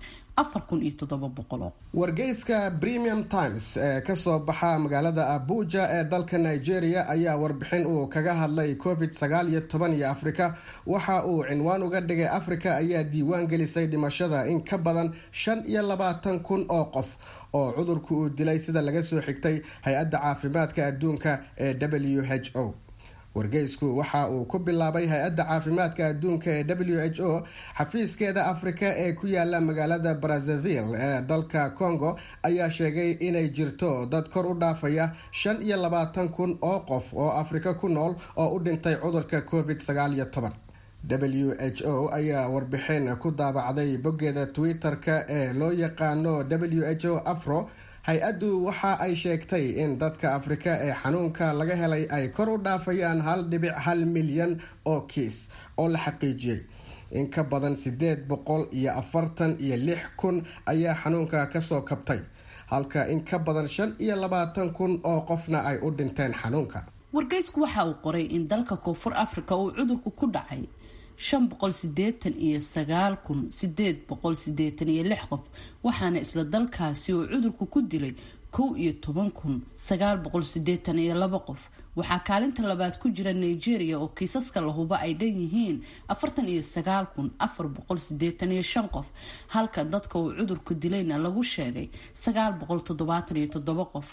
wargeyska premium times ee kasoo baxa magaalada abuja ee dalka nigeria ayaa warbixin uu kaga hadlay covid sagaal iyo toban iyo afrika waxa uu cinwaan uga dhigay africa ayaa diiwaan gelisay dhimashada in ka badan shan iyo labaatan kun oo qof oo cudurku uu dilay sida laga soo xigtay hay-adda caafimaadka adduunka ee w h o wargeysku waxa uu ku bilaabay hay-adda caafimaadka adduunka ee w h o xafiiskeeda afrika ee ku yaala magaalada brazzaville ee dalka congo ayaa sheegay inay jirto dad kor u dhaafaya shan iyo labaatan kun oo qof oo afrika ku nool oo u dhintay cudurka covid sagaal iyo toban w h o ayaa warbixin ku daabacday boggeeda twitter-ka ee loo yaqaano w h o afro hay-addu waxa ay sheegtay in dadka afrika ee xanuunka laga helay ay kor u dhaafayaan hal dhibic hal milyan oo kiis oo la xaqiijiyey in ka badan sideed boqol iyo afartan iyo lix kun ayaa xanuunka kasoo kabtay halka in ka badan shan iyo labaatan kun oo qofna ay u dhinteen xanuunka wargeysku waxa uu qoray in dalka koonfur africa uu cudurku ku dhacay shan boqol sideetan iyo sagaal kun sideed boqol sideetan iyo lix qof waxaana isla dalkaasi oo cudurku ku dilay kow iyo toban kun sagaal boqol sideetan iyo laba qof waxaa kaalinta labaad ku jira nigeria oo kiisaska lahuba ay dhan yihiin afartan iyo sagaal kun afar boqol sideetan iyo shan qof halka dadka uu cudurku dilayna lagu sheegay sagaal boqol toddobaatan iyo toddoba qof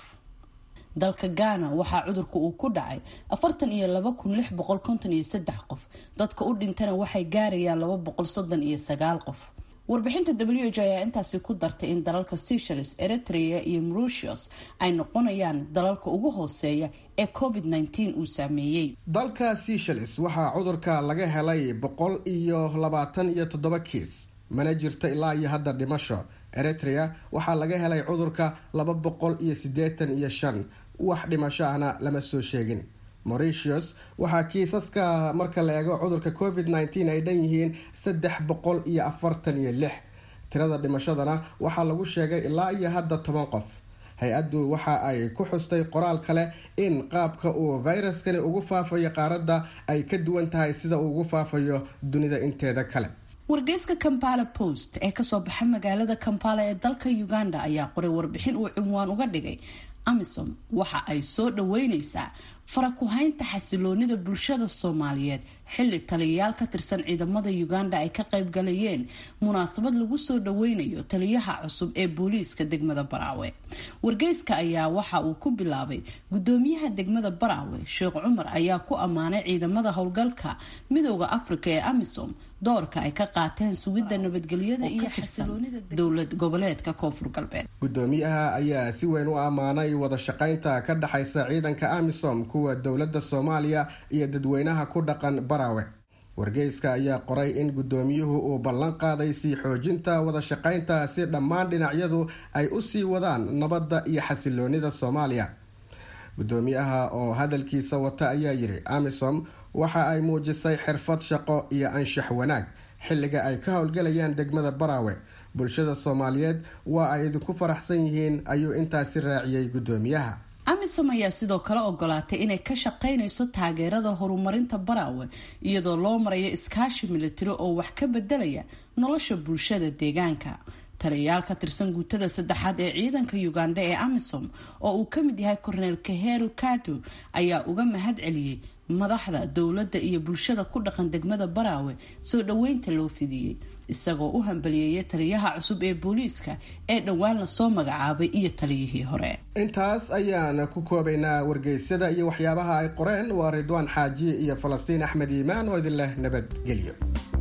dalka ghana waxaa cudurka uu ku dhacay afartan iyo laba kun lix boqol konton iyo saddex qof dadka u dhintana waxay gaarayaan laba boqol soddon iyo sagaal qof warbixinta w h ayaa intaasi ku dartay in dalalka seychelles eritrea iyo mauritius ay noqonayaan dalalka ugu hooseeya ee covid nteen uu saameeyey dalka seychelles waxaa cudurka laga helay boqol iyo labaatan iyo toddoba kiis mana jirto ilaa iyo hadda dhimasho eritrea waxaa laga helay cudurka laba boqol iyo siddeetan iyo shan wax dhimasho ahna lama soo sheegin mauritius waxaa kiisaska marka la eego cudurka covid nteen ay dhan yihiin saddex boqol iyo afartan iyo lix tirada dhimashadana waxaa lagu sheegay ilaa iyo hadda toban qof hay-addu waxa ay ku xustay qoraal kale in qaabka uu fayraskani ugu faafayo qaaradda ay ka duwan tahay sida uu ugu faafayo dunida inteeda kale wargeyska kampala post ee kasoo baxa magaalada kampala ee dalka uganda ayaa qoray warbixin uu cinwaan uga dhigay amisom waxa ay soo dhaweyneysaa farakuhaynta xasiloonida bulshada soomaaliyeed xilli taliyayaal ka tirsan ciidamada uganda ay ka qayb galayeen munaasabad lagu soo dhaweynayo taliyaha cusub ee booliiska degmada baraawe wargeyska ayaa waxa uu ku bilaabay gudoomiyaha degmada baraawe sheekh cumar ayaa ku ammaanay ciidamada howlgalka midooda afrika ee amisom doorka ay ka qaateen sugidda nabadgelyada iyo xasiloonida dowlad goboleedka koonfur galbeed gudoomiyaha ayaa si weyn u ammaanay wada shaqaynta ka dhexaysa ciidanka amisom kuwa dowladda soomaaliya iyo dadweynaha ku dhaqan baraawe wargeyska ayaa qoray in gudoomiyuhu uu ballan qaaday sii xoojinta wada shaqaynta si dhammaan dhinacyadu ay u sii wadaan nabadda iyo xasiloonida soomaaliya gudoomiyaha oo hadalkiisa wata ayaa yidhi amisom waxa ay muujisay xirfad shaqo iyo anshax wanaag xilliga ay ka howlgalayaan degmada baraawe bulshada soomaaliyeed waa ay idinku faraxsan yihiin ayuu intaasi raaciyey gudoomiyaha amisom ayaa sidoo kale ogolaatay inay ka shaqaynayso taageerada horumarinta baraawe iyadoo loo marayo iskaashi militari oo wax ka bedelaya nolosha bulshada deegaanka taliyayaal ka tirsan guutada saddexaad ee ciidanka uganda ee amisom oo uu ka mid yahay korneel kaheru kado ayaa uga mahad celiyey madaxda dowladda iyo bulshada ku dhaqan degmada baraawe soo dhoweynta loo fidiyey isagoo u hambaliyeeya taliyaha cusub ee booliiska ee dhowaan lasoo magacaabay iyo taliyihii hore intaas ayaan ku koobaynaa wargeysyada iyo waxyaabaha ay qoreen waa ridwaan xaaji iyo falastiin axmed iimaan oo idin leh nabadgelyo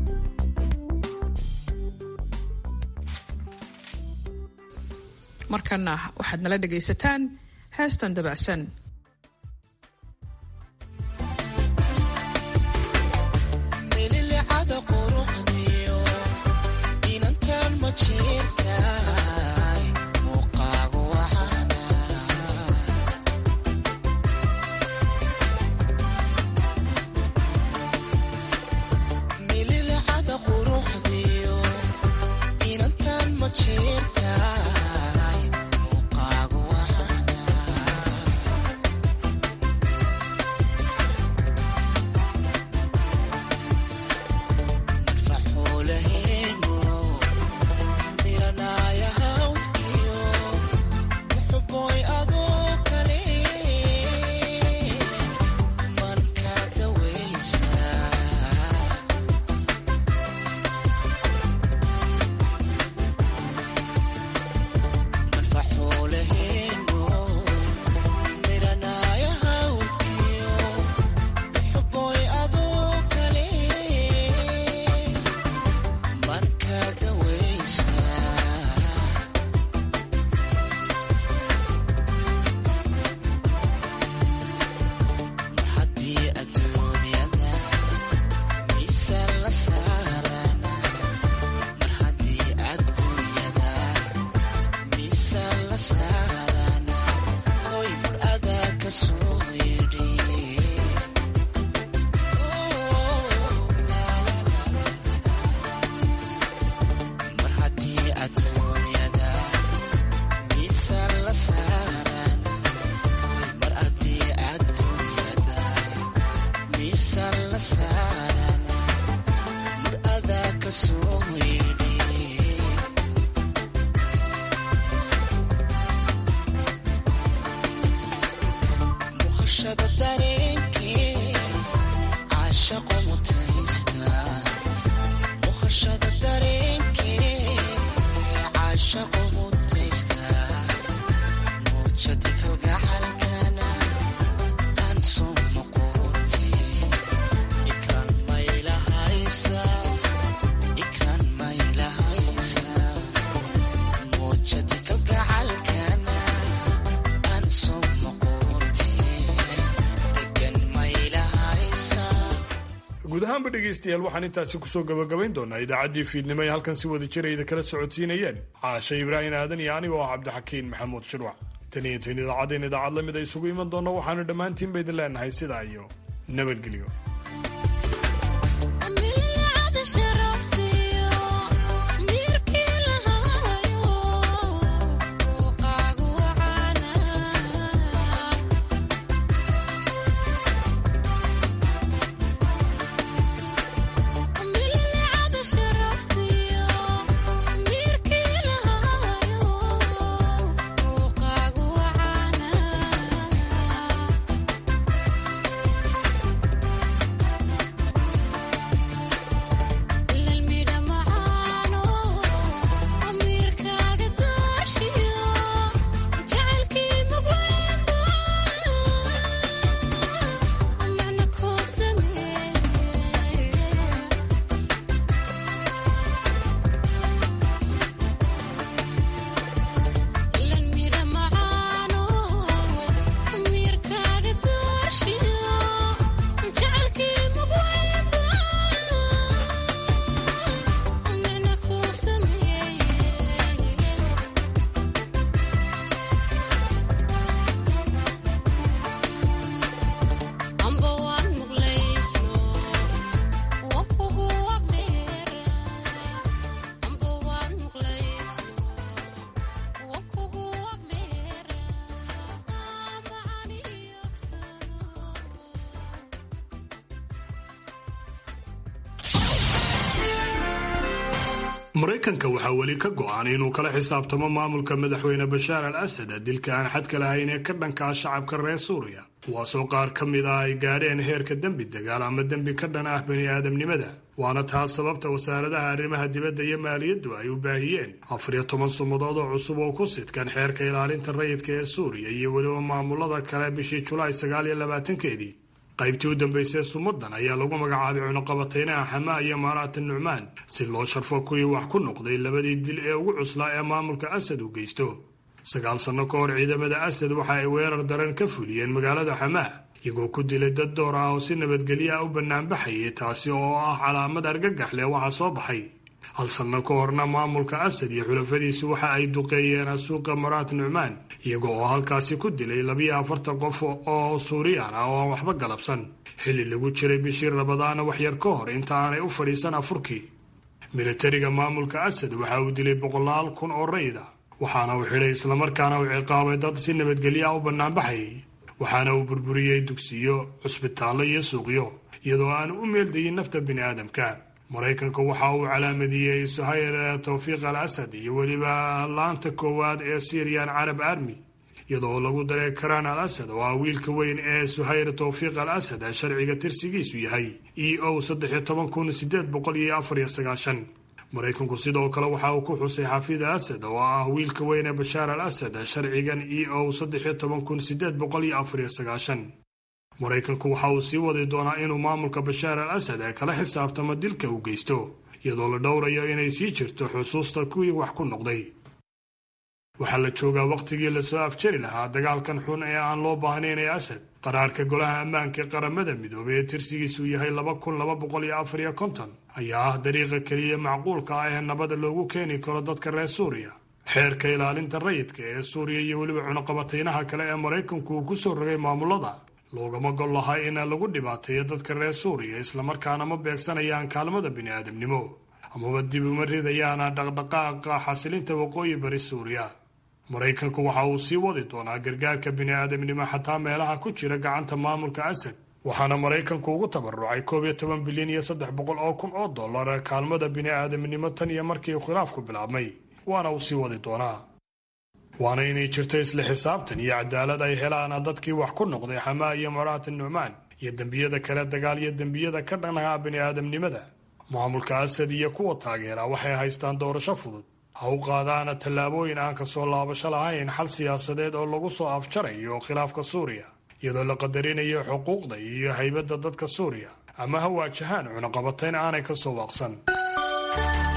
markana waxaad nala dhagaysataan heestan dabacsan guud ahaanba dhegaystayaal waxaan intaasi kusoo gabagabayn doonaa idaacaddii fiidnimo ee halkan si wada jirayda kala socodsiinayeen caashe ibraahim aadan iyo anigoo ah cabdixakiin maxamuud shirwac tan iyo tan idaacaddeen idaacad lamid a isugu iman doonno waxaanu dhammaantiin ba idin leenahay sidaa iyo nabadgelyo maraykanka waxaa weli ka go-an inuu kala xisaabtamo maamulka madaxweyne bashaar al asad dilka aan xadka lahayn ee ka dhanka ah shacabka reer suuriya kuwaasoo qaar ka mid ah ay gaadheen heerka dembi dagaal ama dembi ka dhan ah bani aadamnimada waana taas sababta wasaaradaha arrimaha dibadda iyo maaliyaddu ay u baahiyeen afar iyo toban sumadood oo cusub oo ku sidkan xeerka ilaalinta rayidka ee suuriya iyo weliba maamulada kale bishii julaay sagaal iyo labaatankeedii qaybtii u dambaysay sumadan ayaa lagu magacaabay cunuqabataynaha xamaa iyo maaraata nucmaan si loo sharfo kuwii wax ku noqday labadii dil ee ugu cuslaa ee maamulka asad uu geysto sagaal sanno ka hor ciidamada asad waxa ay weerar daran ka fuliyeen magaalada xamaa iyagoo ku dilay dad door ah oo si nabadgelyo ah u banaanbaxayay taasi oo ah calaamad argagax leh waxaa soo baxay hal sanno ka horna maamulka asad iyo xulafadiisu waxa ay duqeeyeen suuqa maraat nucmaan iyaga oo halkaasi ku dilay labiyo afartan qof oo suuriyaan ah oo aan waxba galabsan xilli lagu jiray bishii rabadaana waxyar ka hor inta aanay u fadhiisan afurkii militariga maamulka asad waxa uu dilay boqolaal kun oo rayid ah waxaana uu xidhay islamarkaana uu ciqaabay dad si nabadgelyo ah u banaanbaxayay waxaana uu burburiyey dugsiyo cusbitaallo iyo suuqyo iyadoo aanu u meeldayin nafta bini aadamka maraykanka waxa uu calaamadiyey suhayr tawfiiq al asad iyo weliba laanta koowaad ee syrian carab army iyadoo lagu daray karaan al asad oo ah wiilka weyn ee suhayr tawfiiq al asad sharciga tirsigiisu yahay e o maraykanku sidoo kale waxa uu ku xusay xafiid asad oo ah wiilka weyn ee bashaar al asad sharcigan e o maraykanku waxa uu sii wadi doonaa inuu maamulka bashaar al asad ee kala xisaabtamo dilka uu geysto iyadoo la dhowrayo inay sii jirto xusuusta kuwii wax ku noqday waxaa la joogaa wakhtigii lasoo afjari lahaa dagaalkan xun ee aan loo baahnayn ee asad qaraarka golaha ammaanka ee qaramada midoobay ee tirsigiisu yahay laba kun laba boqol iyo afar iyo konton ayaa ah dariiqa keliya macquulka ah ee nabada loogu keeni karo dadka reer suuriya xeerka ilaalinta rayidka ee suuriya iyo weliba cunuqabataynaha kale ee maraykanku uu ku soo rogay maamulada loogama gol lahaa in lagu dhibaateeyo dadka reer suuriya islamarkaana ma beegsanayaan kaalmada bini'aadamnimo amaba dib uma ridayaana dhaqdhaqaaqa xasilinta waqooyi bari suuriya maraykanku waxa uu sii wadi doonaa gargaarka bini'aadamnimo xataa meelaha ku jira gacanta maamulka asad waxaana maraykanku ugu tabarucay koob iyo toban bilyan iyo saddex boqol oo kun oo dollar kaalmada bini'aadamnimo tan iyo markii khilaafku bilaabmay waana uu sii wadi doonaa waana inay jirto isla xisaabtan iyo cadaalad ay helaan dadkii wax ku noqday xamaa iyo maraata nucmaan iyo dembiyada kale dagaal iyo dembiyada ka dhanaa bini'aadamnimada maamulka asad iyo kuwa taageera waxay haystaan doorasho fudud ha u qaadaana tallaabooyin aan ka soo laabasho lahayn xal siyaasadeed oo lagu soo afjarayo khilaafka suuriya iyadoo la qadarinayo xuquuqda iyo haybadda dadka suuriya ama ha waajahaan cunaqabatayn aanay ka soo waaqsan